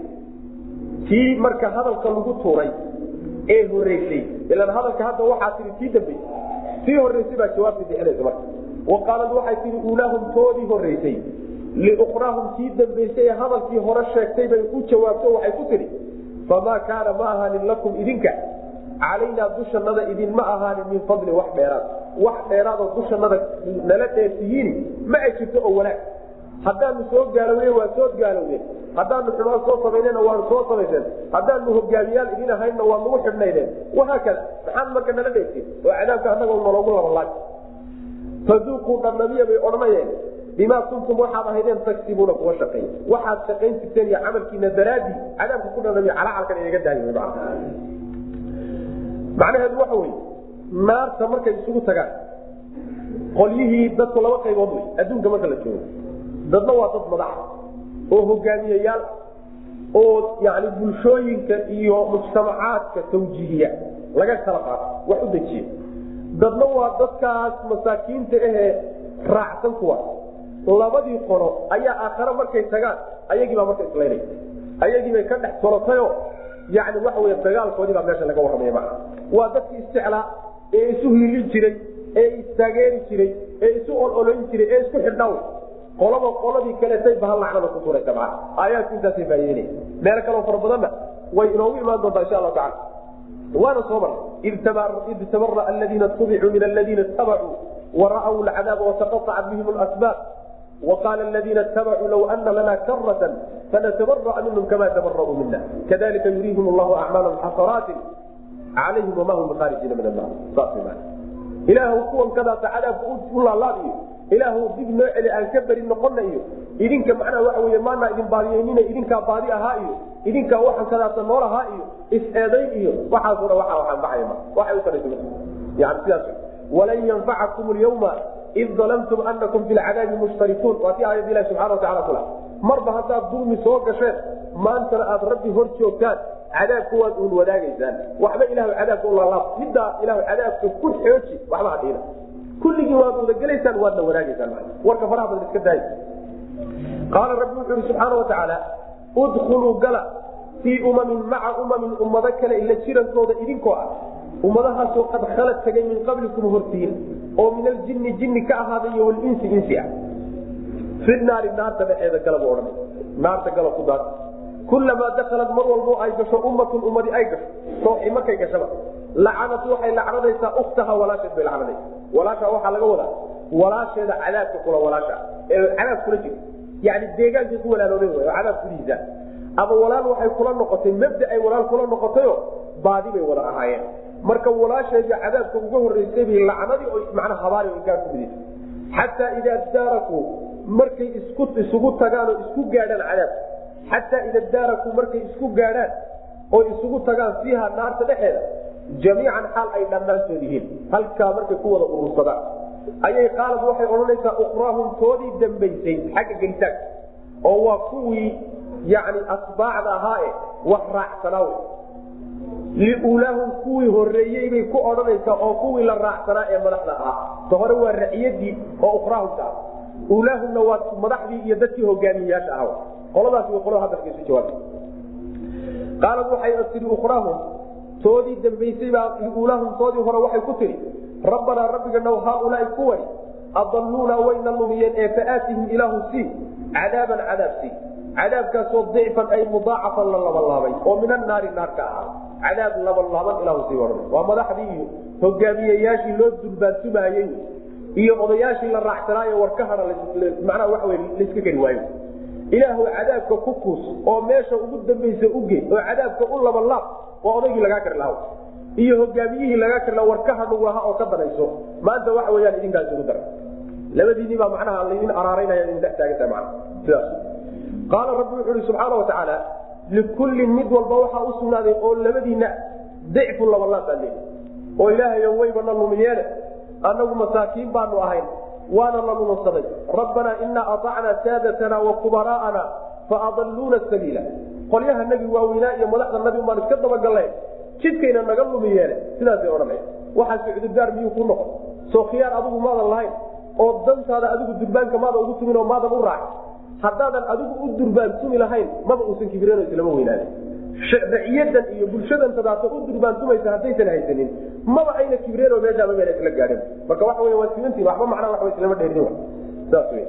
tii marka hadalka lagu tuuray ee horeysay ilan hadalka hadda waxaa tii tii dambey tii horeysay baa jawaabta bixinaysa marka wa qaalad waxay tihi uulaahum toodii horeysay liukhraahum tii dambaysay ee hadalkii hore sheegtay bay u jawaabto waxay ku tidhi famaa kaana ma ahaanin lakum idinka calaynaa dushanada idinma ahaanin min fadli wax dheeraad wax dheeraadoo dushanada nala dheersiyiini ma ay jirto oo wanaag haddaanu soo gaalowne waa soo gaalowne haddaanu xumaan soo samaynena waanu soo samayseen haddaanu hogaamiyaal idin ahaynna waa nagu xidhnaydeen wahaakada maxaad marka nala dheertiin oo cadaabka annaga naloogu labalaag faduuquu dhandhamiya bay odhanayeen bimaa kuntum waxaad ahaydeen tagsibuuna kuwa shaqeey waxaad shaqayn jirteen iyo camalkiina daraadii cadaabka ku dhandhamiya calacalkan inaga daayo macnaheedu waxa wey naarta markay isugu tagaan qolyihii dadku laba qaybood wey adduunka marka la joogo dadna waa dad madax oo hogaamiyayaal oo yani bulshooyinka iyo mujtamacaadka tawjiihiya laga kala qaato wax u dejiya dadna waa dadkaas masaakiinta ahee raacsan kuwa labadii qolo ayaa aakhare markay tagaan ayagiibaa marka islaynay ayagiibay ka dhex tolatayoo yani waxa wey dagaalkoodii baa meesha laga warramaya maa waa dadkii isjeclaa ee isu hiilin jiray ee istaageeri jiray ee isu ololayn jiray ee isku xidhnaaw qolaba qoladii kaleetay bahal lacnada ku turaysa maa aayaadku intaasay faa'ideynaya meelo kaloo fara badanna way inoogu imaan doontaa insha allahu tacala waana soo mar id tabara aladiina tubicuu min aladiina tabacuu wara'w lcadaaba wataqaطacat bihim asbaab وqاl الذiina اتabcuu low ana lana karaة fanatabarأ minhm kama tabarأuu mina kadalika yuriihim اllah acmaalhm xasaraati calayhim wama hum bkhaarijiina min annar saas ilaahw kuwan kadaasa cadaabka u laalaadiyo ilaahw dib noo celi aan ka beri noqona iyo idinka macnaha waxa wey maanaa idin baadiyeynina idinkaa baadi ahaa iyo idinkaa waxan kadaasa nool ahaa iyo is-eedayn iyo waxaaso dhan waa waxaan baxaya ma waxay utaraysa yani sidaas walan yanfacakum lyawma id dalamtum anakum fi lcadaabi mushtarikuun waa ti aayad ilahi subxana watacala kula marba haddaad dulmi soo gasheen maantana aad rabbi hor joogtaan cadaabka waad uun wadaagaysaan waxba ilah cadaabka ulaalaab middaa ilah cadaabka ku xooji waxba hadhiina kulligii waad wadagelaysaan waadna wadaagaysaan warka faraha badan iska daay qaala rabbi wuxuu ihi subxaana watacaala udkuluu gala fii umamin maca umamin ummado kale ila jirankooda idinkoo ah ummadahaasoo qad khalad tagay min qablikum hortiin oo min aljini jinni ka ahaaday iyo walinsi insi ah fi naari naarta dhexeeda gala bu odhanay naarta gala ku daad kulamaa dakalat mar walbo ay gasho ummatun ummadi ay gasho kooxi markay gashaba lacanat waxay lacnadaysaa ukhtaha walaasheed bay lacnadaysa walaasha waxaa laga wadaa walaasheeda cadaabka kula walaasha ee cadaab kula jiro yani deegaankay ku walaaloobeen way oo cadaab kulihiisa ama walaal waxay kula noqotay mabda ay walaal kula noqotayo baadi bay wada ahaayeen marka walaasheedii cadaabka uga horeysay bay lacnadii oo macnaa habaari inkaa ku midisa xataa idaa daarakuu markay isku isugu tagaan oo isku gaadhaan cadaabka xataa ida daarakuu markay isku gaadhaan oo isugu tagaan fiiha naarta dhexeeda jamiican xaal ay dhammaantood yihiin halkaa markay ku wada urursadaan ayay qaalad waxay odhanaysaa ukraahum toodii dambaysay xagga gelitaanka oo waa kuwii yani asbaacda ahaa e wax raacsanaa liulaahum kuwii horeeyey bay ku odhanaysaa oo kuwii la raacsanaa ee madaxda ahaa ta hore waa raciyadii oo ukraahumka ah ulaahumna waa madaxdii iyo dadkii hogaamiyeyaasha ah qoladaas way qolada hadalka isu jawaabta qaalad waxay tii ukraahum toodii dambaysay baa liulaahum toodii hore waxay ku tihi rabbanaa rabbiganaw haaulaai kuwani adaluuna wayna lumiyeen ee faaatihim ilaahu sii cadaaban cadaab sii cadaabkaasoo dicfan ay mudaacafan la labalaabay oo min annaari naar ka ahaa cadaab labalaaban ilahu sii odhan waa madaxdii iyo hogaamiyeyaashii loo dulbaantumaayey iyo odayaashii la raacsanaayo war ka hada macnaha waxa wey layska geli waayo ilaahu cadaabka ku kuus oo meesha ugu dambaysa uge oo cadaabka u labalaab waa odaygii lagaa kari lahaa iyo hogaamiyihii lagaa kari laha war ka hadhugu lahaa oo ka danayso maanta waxa weyaan idinkaas ugu dara labadiinii baa macnaha laydin araaraynaya idin dhex taagantaha mana sidaas qaala rabbi wuxu uhi subxaana wa tacaala likullin mid walba waxaa u sugnaaday oo labadiina dicfu labalaabaa leey oo ilaahayo waybana lumiyeene annagu masaakiin baanu ahayn waana la lununsaday rabbanaa inaa aacnaa saadatana wa kubaraa'ana faadaluuna sabiila qolyaha nabi waaweynaa iyo madaxda nabi baan iska dabagaleen jidkayna naga lumiyeene sidaasay odhanaya waxaase cudurdaar miyuu ku noqon soo khiyaar adigu maadan lahayn oo dantaada adigu durbaanka maada ugu tumin oo maadan u raacin haddaadan adigu u durbaantumi lahayn maba uusan kibireen islama weynaada raciyadan iyo bulshadan tadaata u durbaantumaysa haddaysan haysanin maba ayna kibreen oo meeshaaba meel isla gaadhin marka waxa wey waa simantiin waxba macnaa waxba islama dheerin saas wey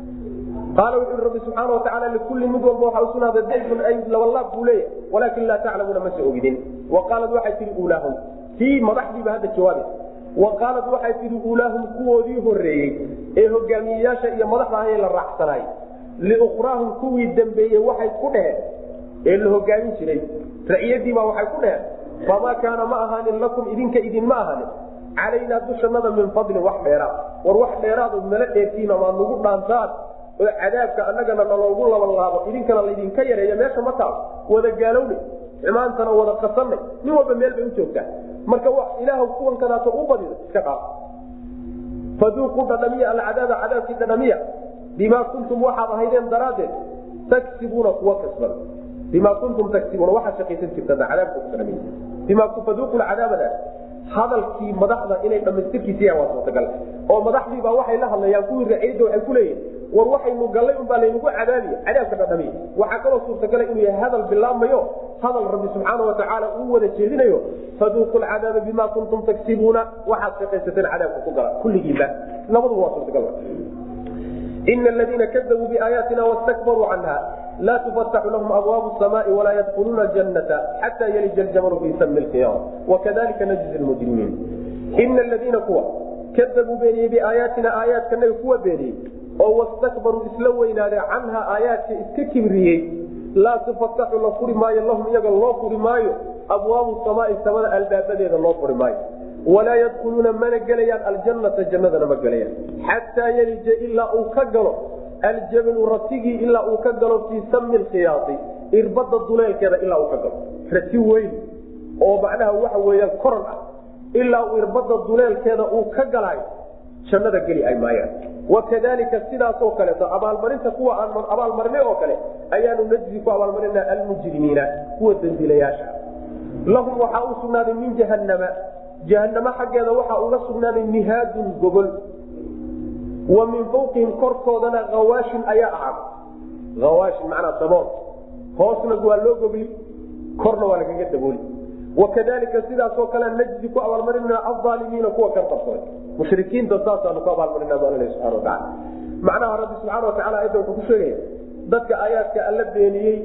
qaala wuxu rabbi subxaana watacaala likullin mid walba waxaa usugnaaday dicfun ay labalaab buu leeyahy walaakin laa taclamuuna mase ogidin wa qaalad waxay tihi uulaahum kii madaxdiiba hadda jawaabi wa qaalad waxay tihi uulaahum kuwoodii horeeyey ee hogaamiyeyaasha iyo madaxda ahee la raacsanaay liukhraahum kuwii dambeeyey waxay ku dheheen ee la hogaamin jiray raciyadiibaa waxay ku dheheen famaa kaana ma ahaanin lakum idinka idinma ahaanin calaynaa dushanada min fadlin wax dheeraad war wax dheeraado nala dheertiina maad nagu dhaantaan oo cadaabka annagana naloogu labalaabo idinkana laydinka yareeya meesha ma taal wada gaalownay xumaantana wada qasanay nin walba meel bay u joogtaa marka ilaah kuwan kanaato u badida iska qaad faduuquu dhadhamiya alcadaaba cadaabkii dhadhamiya bimaa kuntum waxaad ahaydeen daraaddeed taksibuuna kuwa kasbada bima kuntum taksibuuna waxaad shaqaysan jirtaan cadaabka ku dhadhamiya bima faduuqu cadaabada hadalkii madaxda inay dhamaystirkiisiya waa suurtagal oo madaxdiibaa waxay la hadlayaan kuwii raciyadda waxay ku leeyihin war waxaynu gallay unbaa laynagu cadaabiya cadaabka dhadhamiya waxaa kaloo suurtagala inuu yahay hadal bilaabmayo hadal rabbi subxaana watacaala uu wada jeedinayo faduuqu lcadaaba bima kuntum taksibuuna waxaad shaqaysateen cadaabka ku gala kulligiiba labaduba waa suurtagal ina aladiina kadabuu biaayaatina wastakbaruu canha laa tufataxu lahum abwaabu samaai walaa yadkhuluuna janata xataa yalija ljamalu fi sami lkhiyaam wakadalika najzi lmujrimiin ina aladiina kuwa kadabuu beeniyey biaayaatina aayaadkanaga kuwa beeniyey oo wastakbaruu isla weynaaday canha aayaadka iska kibriyey laa tufataxu la furi maayo lahum iyaga loo furi maayo abwaabu samaai samada albaabadeeda loo furi maayo walaa yadkhuluuna mana gelayaan aljanata jannadana ma gelayaan xataa yalija ilaa uu ka galo aljabalu ratigii ilaa uu ka galo fii sami lkhiyaai irbada duleelkeeda ilaa uu ka galo rati weyn oo macnaha waxa weeyaan koran ah ilaa uu irbada duleelkeeda uu ka galaayo jannada geli ay maayaan wakadalika sidaasoo kaleeto abaalmarinta kuwa aan abaalmarinay oo kale ayaanu najzi ku abaalmarinaa almujrimiina kuwa dambiilayaasha lahum waxaa u sugnaaday min jahanama jahanamo xaggeeda waxaa uga sugnaaday mihaadun gogol wa min fawqihim korkoodana hawaashin ayaa ahaaday hawaashin macnaa dabool hoosna waa loo gogli korna waa lagaga dabooli wakadalika sidaasoo kale najzi ku abaalmarinaa alaalimiina kuwa kan qabsaday mushrikiinta saasaanu ku abaalmarinaa baa lalehi subxana watacala macnaha rabbi subxana watacala ayadda wuxuu ku sheegaya dadka aayaadka alla beeniyey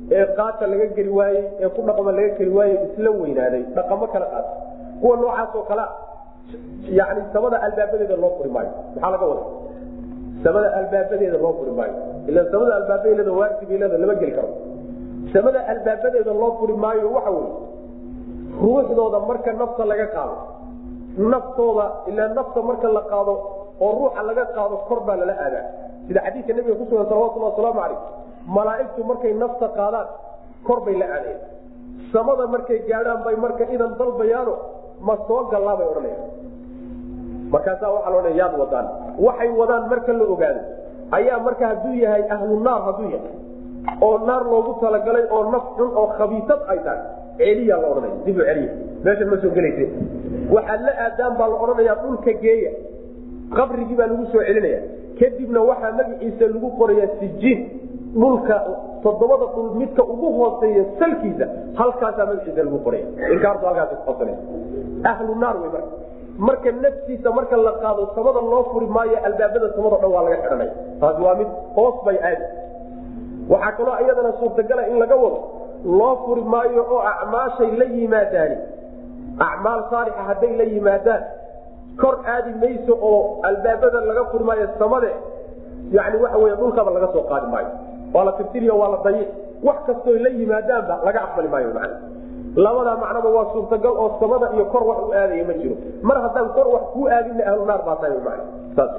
ee qaata laga geli waayey ee ku dhaqma laga geli waayey isla weynaaday dhaqamo kala qaata kuwa noocaasoo kalea yani samada albaabadeeda loo furi maayo maxaa laga wada samada albaabadeeda loo furi maayo ila samada albaabadeeda waajibleeda lama geli karo samada albaabadeeda loo furi maayo waxa wey ruuxdooda marka nafta laga qaado naftooda ilaa nafta marka la qaado oo ruuxa laga qaado kor baa lala aadaa sida xadiidka nabiga kusugan salawatullah wasalaamu calayh malaaigtu markay nafta qaadaan kor bay la aadayan samada markay gaadhaan bay marka idan dalbayaano ma soo gallaa bay odhanayaan markaasaa waxaa la odhanaya yaad wadaan waxay wadaan marka la ogaado ayaa marka hadduu yahay ahlu naar hadduu yahay oo naar loogu talagalay oo naf xun oo khabiisad ay tahay celiyaa la odhanaya dib u celiya meeshan ma soo gelayse waxaad la aadaan baa la odhanayaa dhulka geeya qabrigii baa lagu soo celinaya kadibna waxaa magaciisa lagu qorayaa sijiin dhulka toddobada dhul midka ugu hooseeya salkiisa halkaasaa magaciisa lagu qoraya inkaartu halkaas kuqabsana ahlu naar wey marka marka naftiisa marka la qaado samada loo furi maayo albaabada samado dhan waa laga xidhanaya taasi waa mid hoos bay aadi waxaa kaloo iyadana suurtagala in laga wado loo furi maayo oo acmaashay la yimaadaani acmaal saalixa hadday la yimaadaan kor aadi mayso oo albaabada laga furi maayo samade yani waxa wey dhulkaba laga soo qaadi maayo waa la tirtiriyo waa la dayic wax kastoo la yimaadaanba laga aqbali maayo man labadaa macnaba waa suurtagal oo samada iyo kor wax u aadaya ma jiro mar haddaan kor wax kuu aadina ahlu naar baa tahay man saas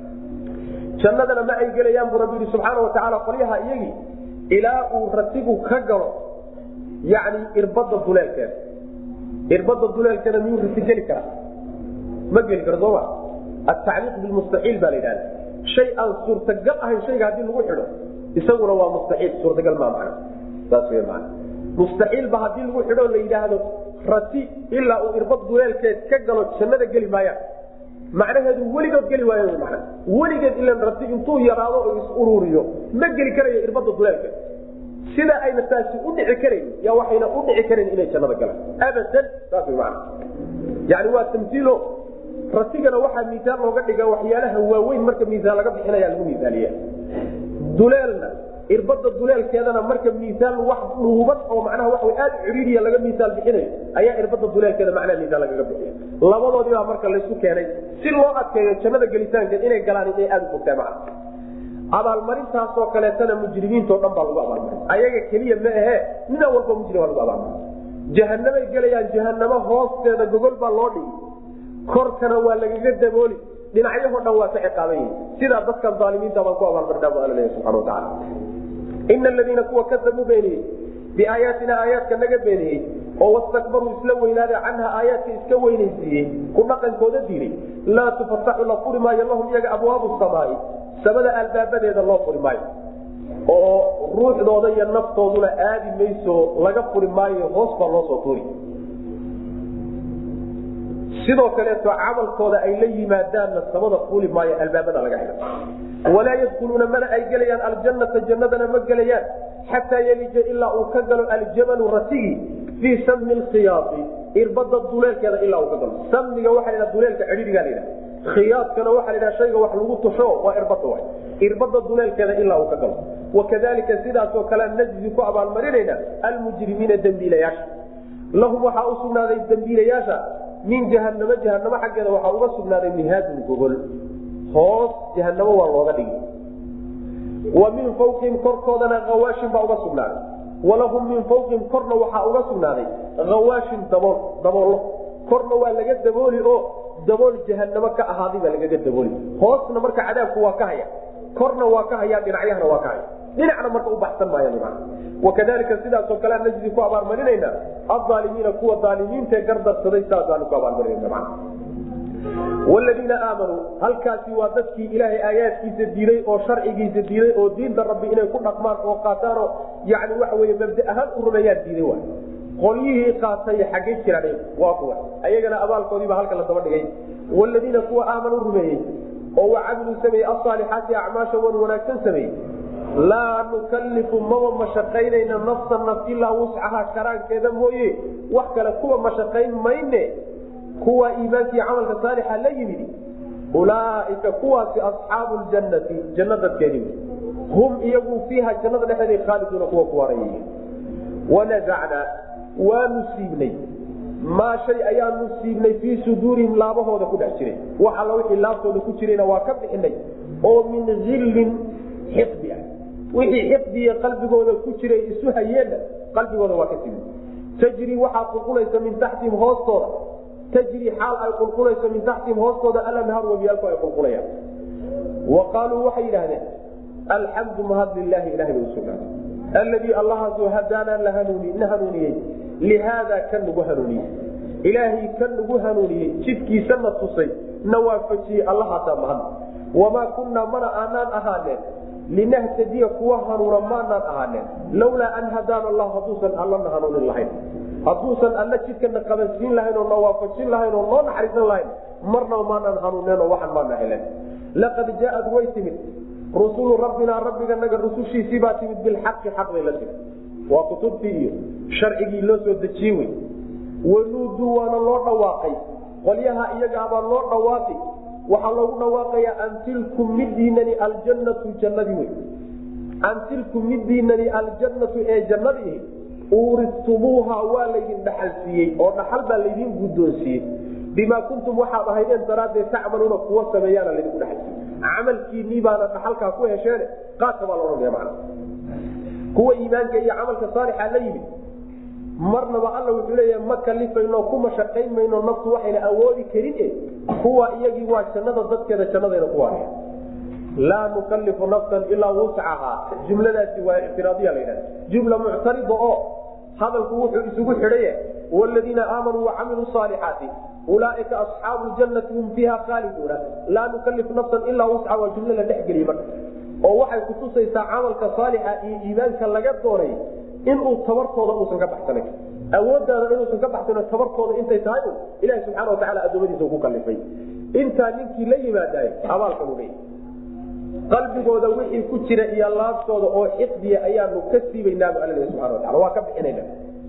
jannadana ma ay gelayaan buu rabbi yihi subxaana watacaala qolyaha iyagii ilaa uu ratigu ka galo yani irbada duleelkeeda irbada duleelkeeda miyuu rati geli karaa ma geli karo sooma atacliiq bilmustaxiil baa la yidhahda shay aan suurtagal ahayn shayga haddii lagu xidho isaguna waa mustaxiil suurtagal maa macna saas wey maana mustaxiilba haddii lagu xidho la yidhaahdo rati ilaa uu irbad duleelkeed ka galo jannada geli maayaan macnaheedu weligood geli waayan mana weligeed ilan rati intuu yaraado oo is ururiyo ma geli karayo irbada duleelkeed sida ayna taasi u dhici karayn ya waxayna u dhici karayn inay jannada galaan abadan saas wey maana yani waa tamsiilo ratigana waxaa miisaan looga dhiga waxyaalaha waaweyn marka miisaan laga bixinaya lagu miisaaniya duleelna irbada duleelkeedana marka miisaan wax dhuuban oo macnaha waa aad ciriiriya laga miisaan bixinayo ayaa irbada duleelkeeda macnaha miisaan lagaga bixiya labadoodii baa marka laysu keenay si loo adkeeyo jannada gelitaankeed inay galaan inay aada u fogtaa macna abaalmarintaasoo kaleetana mujrimiintao dhan baa lagu abaalmarin ayaga keliya ma ahe nina walba mujrim baa lagu abaalmarin jahanamay gelayaan jahanamo hoosteeda gogol baa loo dhigi korkana waa lagaga dabooli dhinacyahoo dhan waa ka ciqaaban yihin sidaa dadkan aalimiinta baan ku abaalmarinaa bu alla leeya subxana watacaala ina aladiina kuwa kadabuu beeniyey biaayaatina aayaadka naga beeniyey oo wastakbaruu isla weynaada canha aayaadka iska weynaysiiyey ku dhaqankooda diiday laa tufataxu la furi maayo lahum iyaga abwaabu samaai samada albaabadeeda loo furi maayo oo ruuxdooda iyo naftooduna aadi mayso laga furi maayo hoos baa loo soo tuuri sidoo kaleeto camalkooda ay la yimaadaanna samada fuuli maayo albaabada laga xidho walaa yadkuluuna mana ay gelayaan aljanata jannadana ma gelayaan xataa yelija ilaa uu ka galo aljamalu ratigi fii sami lkhiyaai irbada duleelkeeda ilaa uu ka galo samiga waxa la duleelka cidhiiga la yidhaha khiyaadkana waxaa la yidhaha shayga wax lagu tusho waa irbada wa irbada duleelkeeda ilaa uu ka galo wakadalika sidaasoo kale najzi ku abaalmarinayna almujrimiina dembiilayaasha lahum waxaa u sugnaaday dembiilayaasha min jahanamo jahanamo xaggeeda waxaa uga sugnaaday mihaadun gogol hoos jahanamo waa looga dhigi wa min fawqihim korkoodana hawaashin baa uga sugnaaday walahum min fawqihim korna waxaa uga sugnaaday hawaashin dabool daboollo korna waa laga dabooli oo dabool jahanamo ka ahaaday baa lagaga dabooli hoosna marka cadaabku waa ka haya korna waa ka haya dhinacyahana waa ka haya dhinacna marka u baxsan maaya wakadalika sidaasoo kalea najdi ku abaalmarinayna aalimiina kuwa aalimiintae gardarsaday saasaanu ku abaalmarinana ladiina aamanuu halkaasi waa dadkii ilaahay aayaadkiisa diiday oo sharcigiisa diiday oo diinta rabbi inay ku dhaqmaan oo qaataanoo yani waxa wey mabda ahaan u rumeeyaan diiday wa qolyihii qaatay xaggay jiraan waa kuwa ayagana abaalkoodiiba halka la daba dhigay ladiina kuwa aamanuu rumeeyey oo wacamiluu sameeyey asaalixaati acmaasha wan wanaagsan sameeyey laa nukalifu maba mashaqaynayna nafsa naf ilaa wuscaha karaankeeda mooye wax kale kuwa mashaqayn mayne kuwa iimaankii camalka saalixa la yimid ulaaika kuwaasi asxaabu ljannati janno dadkeedi hum iyagu fiiha jannada dhexeeda khaaliduuna kuwa ku waarayay wanasacnaa waanu siibnay maa shay ayaanu siibnay fii suduurihim laabahooda ku dhex jiray wax alla wixii laabtooda ku jirayna waa ka bixinay oo min hillin xiqdi ah wixii xiqdiya qalbigooda ku jiray isu hayeenna qalbigooda waa ka siibnay tajri waxaa qulqulaysa min taxtihim hoostooda tajri xaal ay qulqulayso min taxtihim hoostooda alanhaar wabiyaalku ay qulqulayaan wa qaaluu waxay yidhahdeen alxamdu mahad lilaahi ilahay bay usugnaaday alladii allahaasoo hadaanaa la hanuuni na hanuuniyey lihaada kan nagu hanuuniyey ilaahay kan nagu hanuuniyey jidkiisana tusay na waafajiyey allahaasaa mahad wamaa kunnaa mana aanaan ahaaneen linahtadiya kuwa hanuuna maanaan ahaaneen lawlaa an hadaana allah hadduusan allana hanuunin lahayn hadduusan alla jidkana qabansiin lahayn oo na waafajin lahayn oo noo naxariisan lahayn marnaba maanaan hanuuneenoo waxan maana helen laqad jaaad way timid rusulu rabbinaa rabbiganaga rusushiisii baa timid bilxaqi xaq bay la timid waa kutubtii iyo sharcigii loo soo dejiye wey wanuuduu waana loo dhawaaqay qolyaha iyagaabaa loo dhawaaqi waxaa loogu dhawaaqayaa an tilkum midiinani aljannatu jannadii wey an tilkum midiinani aljannatu ee jannadii uuristumuuha waa laydin dhaxal siiyey oo dhaxal baa laydin guddoonsiiyey bimaa kuntum waxaad ahaydeen daraaddeed tacmaluuna kuwa sameeyaana laydinku dhaxal siiyey camalkiinii baana dhaxalkaa ku hesheene qaadka baa laodhanaya macna kuwa iimaanka iyo camalka saalixa la yimid marnaba alla wuxuu leeyaha ma kalifayno kuma shaqayn mayno naftu waxayna awoodi karin e kuwa iyagii waa jannada dadkeeda jannadayna ku waaraya laa nukalifu nafsan ilaa wuscahaa jumladaasi waa ictiraadiya la yidhahda jumla muctarida oo hadalku wuxuu isugu xidhaye wladiina aamanuu wacamiluu saalixaati ulaaika asxaabu jannati hum fiiha khaaliduuna laa nukalifu nafsan ilaa wusca waa jumlo la dhexgeliye marka oo waxay kutusaysaa camalka saalixa iyo iimaanka laga doonay inuu tabartooda uusan ka baxsanayn awoodaada inuusan ka baxsan tabartooda intay tahay un ilahi subxaana watacaala adoomadiisa ku kalifay intaa ninkii la yimaadaay abaalkan u leeyahy qalbigooda wixii ku jira iyo laabtooda oo xiqdiya ayaanu ka siibaynaabu alla leeyahy subxana watacala waa ka bixinayna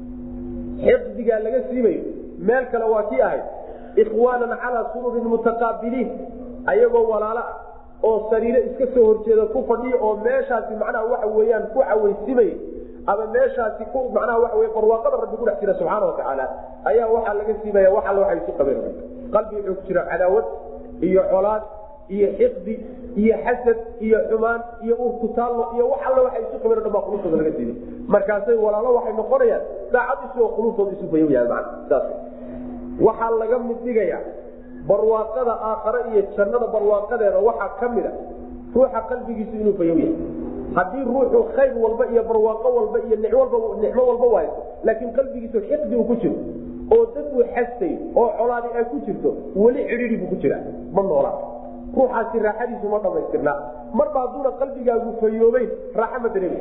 xiqdigaa laga siibayo meel kale waa kii ahayd ikhwaanan calaa sururin mutaqaabiliin ayagoo walaalo ah oo sariiro iska soo horjeeda ku fadhiya oo meeshaasi macnaha waxa weeyaan ku cawaysimay ama meeshaasi ku macnaha waxa wey barwaaqada rabbi kudhex jira subxaana watacaala ayaa waxaa laga siibaya wax alla waxay isu qabeen qalbi wuxuu ku jira cadaawad iyo colaad iyo xiqdi iyo xasad iyo xumaan iyo urkutaallo iyo wax alla waxay isu qabeen o dhan baa qulubtooda laga siibay markaasay walaalo waxay noqonayaan daacad isagoo qulubtooda isu bayowyaan mana saas waxaa laga mid dhigaya barwaaqada aakhare iyo jannada barwaaqadeeda waxaa ka mid a ruuxa qalbigiisu inuu bayow yahay haddii ruuxu khayr walba iyo barwaaqo walba iyo nicmo walba waayo laakiin qalbigiisu xiqdi uu ku jiro oo dad uu xastay oo colaadi ay ku jirto weli cidhidi buu ku jiraa ma noolaa ruuxaasi raaxadiisu ma dhamaystirnaa marba hadduuna qalbigaagu fayoobeyn raaxa ma dareemi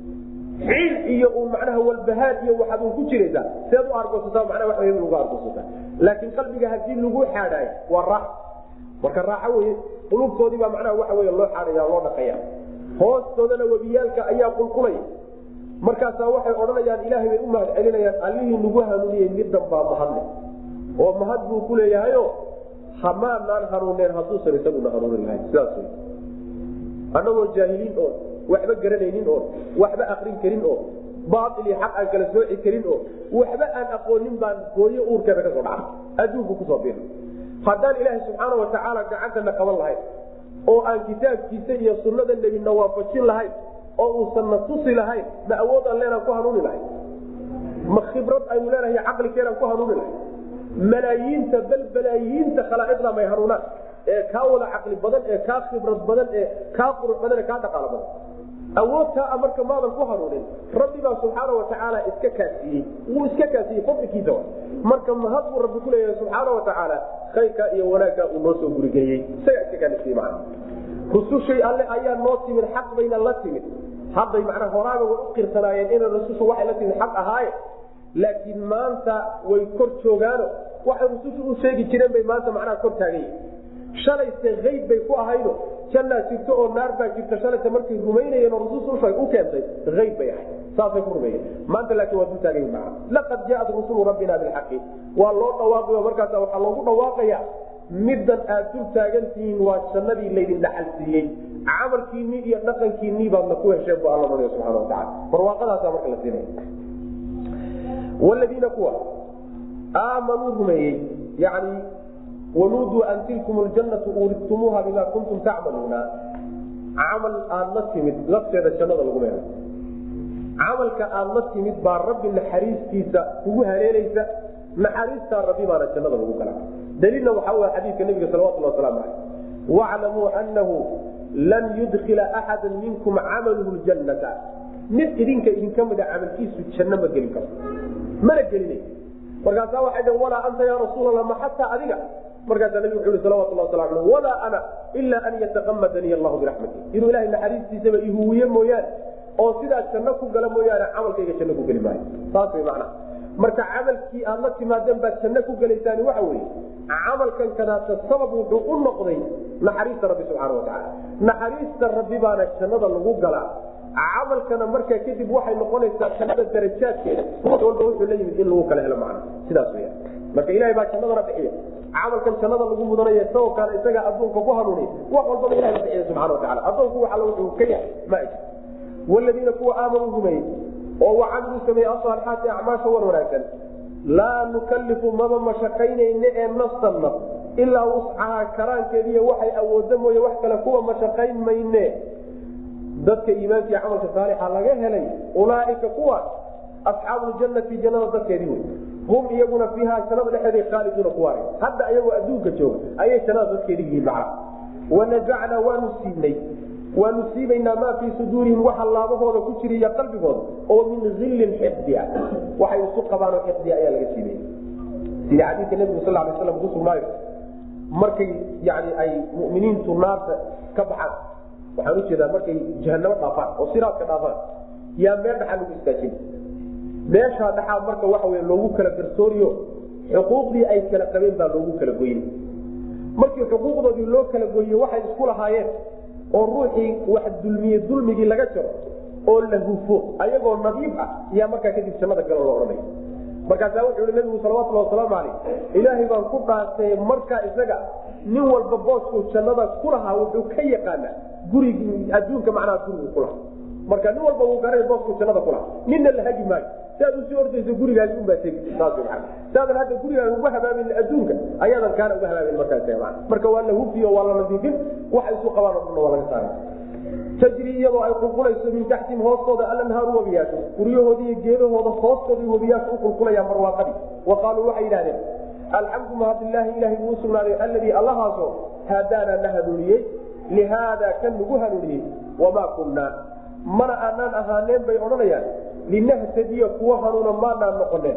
ciil iyo uu macnaha walbahaar iyo waxaad un ku jiraysaa seed u argoosataa macnaha wax wey ugu argoosataa laakiin qalbiga haddii lagu xaadhaayo waa raaxo marka raaxo weye qulubtoodii baa macnaha waxa wey loo xaadhaya loo dhaqaya hoostoodana webiyaalka ayaa qulqulaya markaasaa waxay odhanayaan ilaahay bay u mahad celinayaan allihii nagu hanuuniyey middan baa mahadle oo mahad buu ku leeyahayo hamaanaan hanuuneen hadduusan isaguna hanuunin lahayn sidaas wey annagoo jaahiliin oo waxba garanaynin oo waxba akrin karin oo baail iyo xaq aan kala sooci karin oo waxba aan aqoonin baan hooyo uurkeeda kasoo dhacay adduunku kusoo bir haddaan ilaaha subxaana watacaala gacantana qaban lahayn oo aan kitaabkiisa iyo sunnada nebina waafajin lahayn oo uusan na tusi lahayn ma awood aan leenaan ku hanuuni lahayn ma khibrad aynu leenahay caqlikeenaan ku hanuuni lahayn malaayiinta bal balaayiinta khalaa'iqda may hanuunaan ee kaa wada caqli badan ee kaa khibrad badan ee kaa qurux badan ee kaa dhaqaalo badan awoodtaa marka maadan ku hanuunin rabbi baa subxaana watacaala iska kaasiiyey wuu iska kaasiyey fadlikiisa marka mahad buu rabbi kuleeyahay subxaana watacaala khayrkaa iyo wanaaggaa uu noo soo gurigeliyey isagaa iska kaanisiye macna rusushay alle ayaa noo timid xaq bayna la timid hadday macnaa horaaga way u qirsanaayeen inay rusushu waxay la timid xaq ahaaye laakiin maanta way kor joogaano waxay rusushu u sheegi jireen bay maanta macnaha kor taagan yihin shalayse ayb bay ku ahaydo jannaa jirto oo naar baa jirta shalayse markay rumaynayeen oo rususha u keentay ayb bay ahayd saasay ku rumeeyeen maanta laakiin waa dul taagan yihin macna laqad jaaat rusulu rabbina bilxaqi waa loo dhawaaqayo markaasa waxaa loogu dhawaaqaya middan aad dul taagantihiin waa jannadii laydin dhaxal siiyey camalkiinii iyo dhaqankiinii baadna ku hesheen bu alla ohanaya subxana watacala barwaaqadaasa marka la siinaya wladiina kuwa aamanuu rumeeyey yani wanuuduu an tilkum ljannatu uridtumuuha bima kuntum tacmaluuna camal aad la timid lafteeda jannada lagu meelo camalka aad la timid baa rabbi naxariistiisa kugu haleelaysa naxariistaa rabbi baana jannada lagu gala daliilna waxaa w xadiidka nabiga salawatulhi waslamu aleyh waclamuu anahu lan yudkila axada minkum camaluhu ljannata mid idinka idinka mida camalkiisu janno ma gelin karo mana gelinay markaasaa waxay dhn walaa anta ya rasuulallah ma xataa adiga markaasaa nabig wuxu i salawatullah wasala aleh walaa ana ilaa an yataqamadanii allahu biraxmati inuu ilahay naxariistiisaba ihuwiye mooyaane oo sidaa janno ku gala mooyaane camalkayga janno ku geli maayo saas way macnaha marka camalkii aad la timaadeen baad janno ku gelaysaani waxa weeye camalkan kanaata sabab wuxuu u noqday naxariista rabbi subxaana watacaala naxariista rabbi baana jannada lagu galaa camalkana markaa kadib waxay noqonaysaa jannada darajaadkeeda ruux walba wuxuu la yimid in lagu kala helo macna sidaas weya marka ilahay baa jannadana bixiya camalkan jannada lagu mudanaya isagoo kaale isagaa adduunka ku hanuuniya wax walbaba ilahay ba bixiya subxana watacala addoonku wax alla wuxuu ka yahay ma ay waladiina kuwa aamanuu rumeeyey oo wacamiluu sameeye asaalixaati acmaasha wan wanaagsan laa nukalifu maba mashaqaynayne ee nafsan naf ilaa wuscahaa karaankeediiy waxay awooda mooye wax kale kuwa mashaqayn mayne dadka iimaanka iyo camalka saalixa laga helay ulaaika kuwaas asxaabu ljannati jannada dadkeedii wey hum iyaguna fiiha jannada dhexeeday khaaliduuna kuwaar hadda ayagoo adduunka jooga ayay jannada dadkeedii yihiin macna wanazacnaa waanu siinay waanu siibaynaa maa fii suduurihim waxa laabahooda ku jira iyo qalbigooda oo min illin xifdia waxay isu qabaanoo xifdia ayaa laga siibaya sida xadiidka nebigu sal lay slam kusugnaayo markay yani ay muminiintu naarta ka baxaan waxaan ujeedaa markay jahanamo dhaafaan oo siraadka dhaafaan yaa meel dhaxaa lagu istaajin meeshaa dhaxaa marka waxa wey loogu kala garsooriyo xuquuqdii ay kala qabeen baa loogu kala goyin markii xuquuqdoodii loo kala goyiye waxay isku lahaayeen oo ruuxii wax dulmiye dulmigii laga jaro oo la hufo ayagoo nadiif ah yaa markaa kadib jannada galo loo odhanaya markaasaa wuxuu i nabigu salawatulhi wasalaamu caleyh ilaahay baan ku dhaartay markaa isaga nin walba booskuu jannada ku lahaa wuxuu ka yaqaanaa gurigi adduunka macnaha gurigu kulahaa marka nin walba wuu garanay booskuu jannada kulahaa ninna la hagi maayo si aad usii ordayso gurigaasi unbaa tegi saas maa saadan hadda gurigaaga uga habaamin adduunka ayaadan kaana uga habaamin markaas marka waa la hufiyo waa la nadiifin waxa isu qabaan o dhanna waa laga saara tajri iyadoo ay qulqulayso min taxtihim hoostooda alanhaaru webiyaashu guryahoodi iyo geedahooda hoostooda webiyaashu u qulqulayaan barwaaqadii wa qaaluu waxay yidhahdeen alxamdu mahadilaahi ilahay buu usugnaaday alladii allahaasoo haadaana na hanuuniyey lihaada kan nagu hanuuniyey wamaa kunnaa mana aanaan ahaaneen bay odhanayaan linahtadiya kuwa hanuuna maanaan noqoneen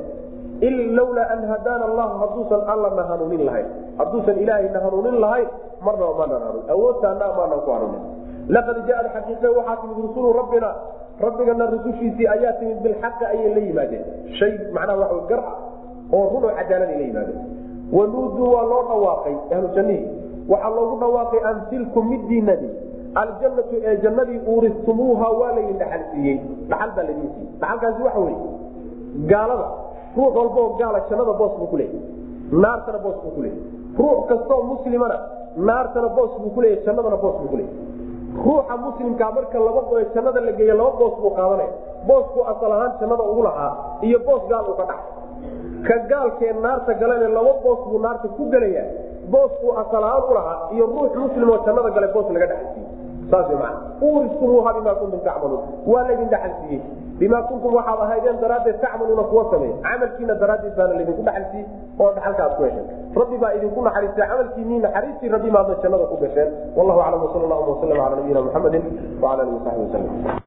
lawlaa an hadaana allahu hadduusan allana hanuunin lahayn hadduusan ilaahayna hanuunin lahayn marnaba maanaan hanuun awoodtaana maanaan ku hanuunin laqad jaaad xaqiiqe waxaa timid rusulu rabbina rabbigana rusushiisii ayaa timid bilxaqi ayay la yimaadeen shay macnaha waa gar ah oo run oo cadaalada la yimaadeen wanuuduu waa loo dhawaaqay ahlu jannihii waxaa loogu dhawaaqay an tilkum midiinadi aljannatu ee jannadii uuristumuuha waa laydin dhaxal siiyey dhaxal baa laydin siiyey dhaxalkaasi waxa weye gaalada ruux walbaoo gaala jannada boos buu kuleeyay naartana boos buu kuleeyay ruux kastoo muslimana naartana boos buu kuleeyay jannadana boos buu kuleeyay ruuxa muslimkaa marka laba boe jannada la geeya laba boos buu qaadanaya booskuu asal ahaan jannada ugu lahaa iyo boos gaal uu ka dhax ka gaalkee naarta galane laba boos buu naarta ku gelayaa booskuu asal ahaan u lahaa iyo ruux muslimoo jannada gale boos laga dhaxalsiiyey saas man uuristumuuha bimaa kuntum tacmaluun waa laydin dhaxalsiiyey bimaa kuntum waxaad ahaydeen daraaddeed tacmaluuna kuwa sameeya camalkiina daraaddeed baana laydinku dhaxalsiiyey oo dhaxalka aad ku hesheen rabbi baa idinku naxariistay camalkiinii naxariistii rabbi maadna jannada ku gasheen wallahu aclam wsal allahuma wasalam cala nabiyina muxamedin wala alihi wasaxbi waslm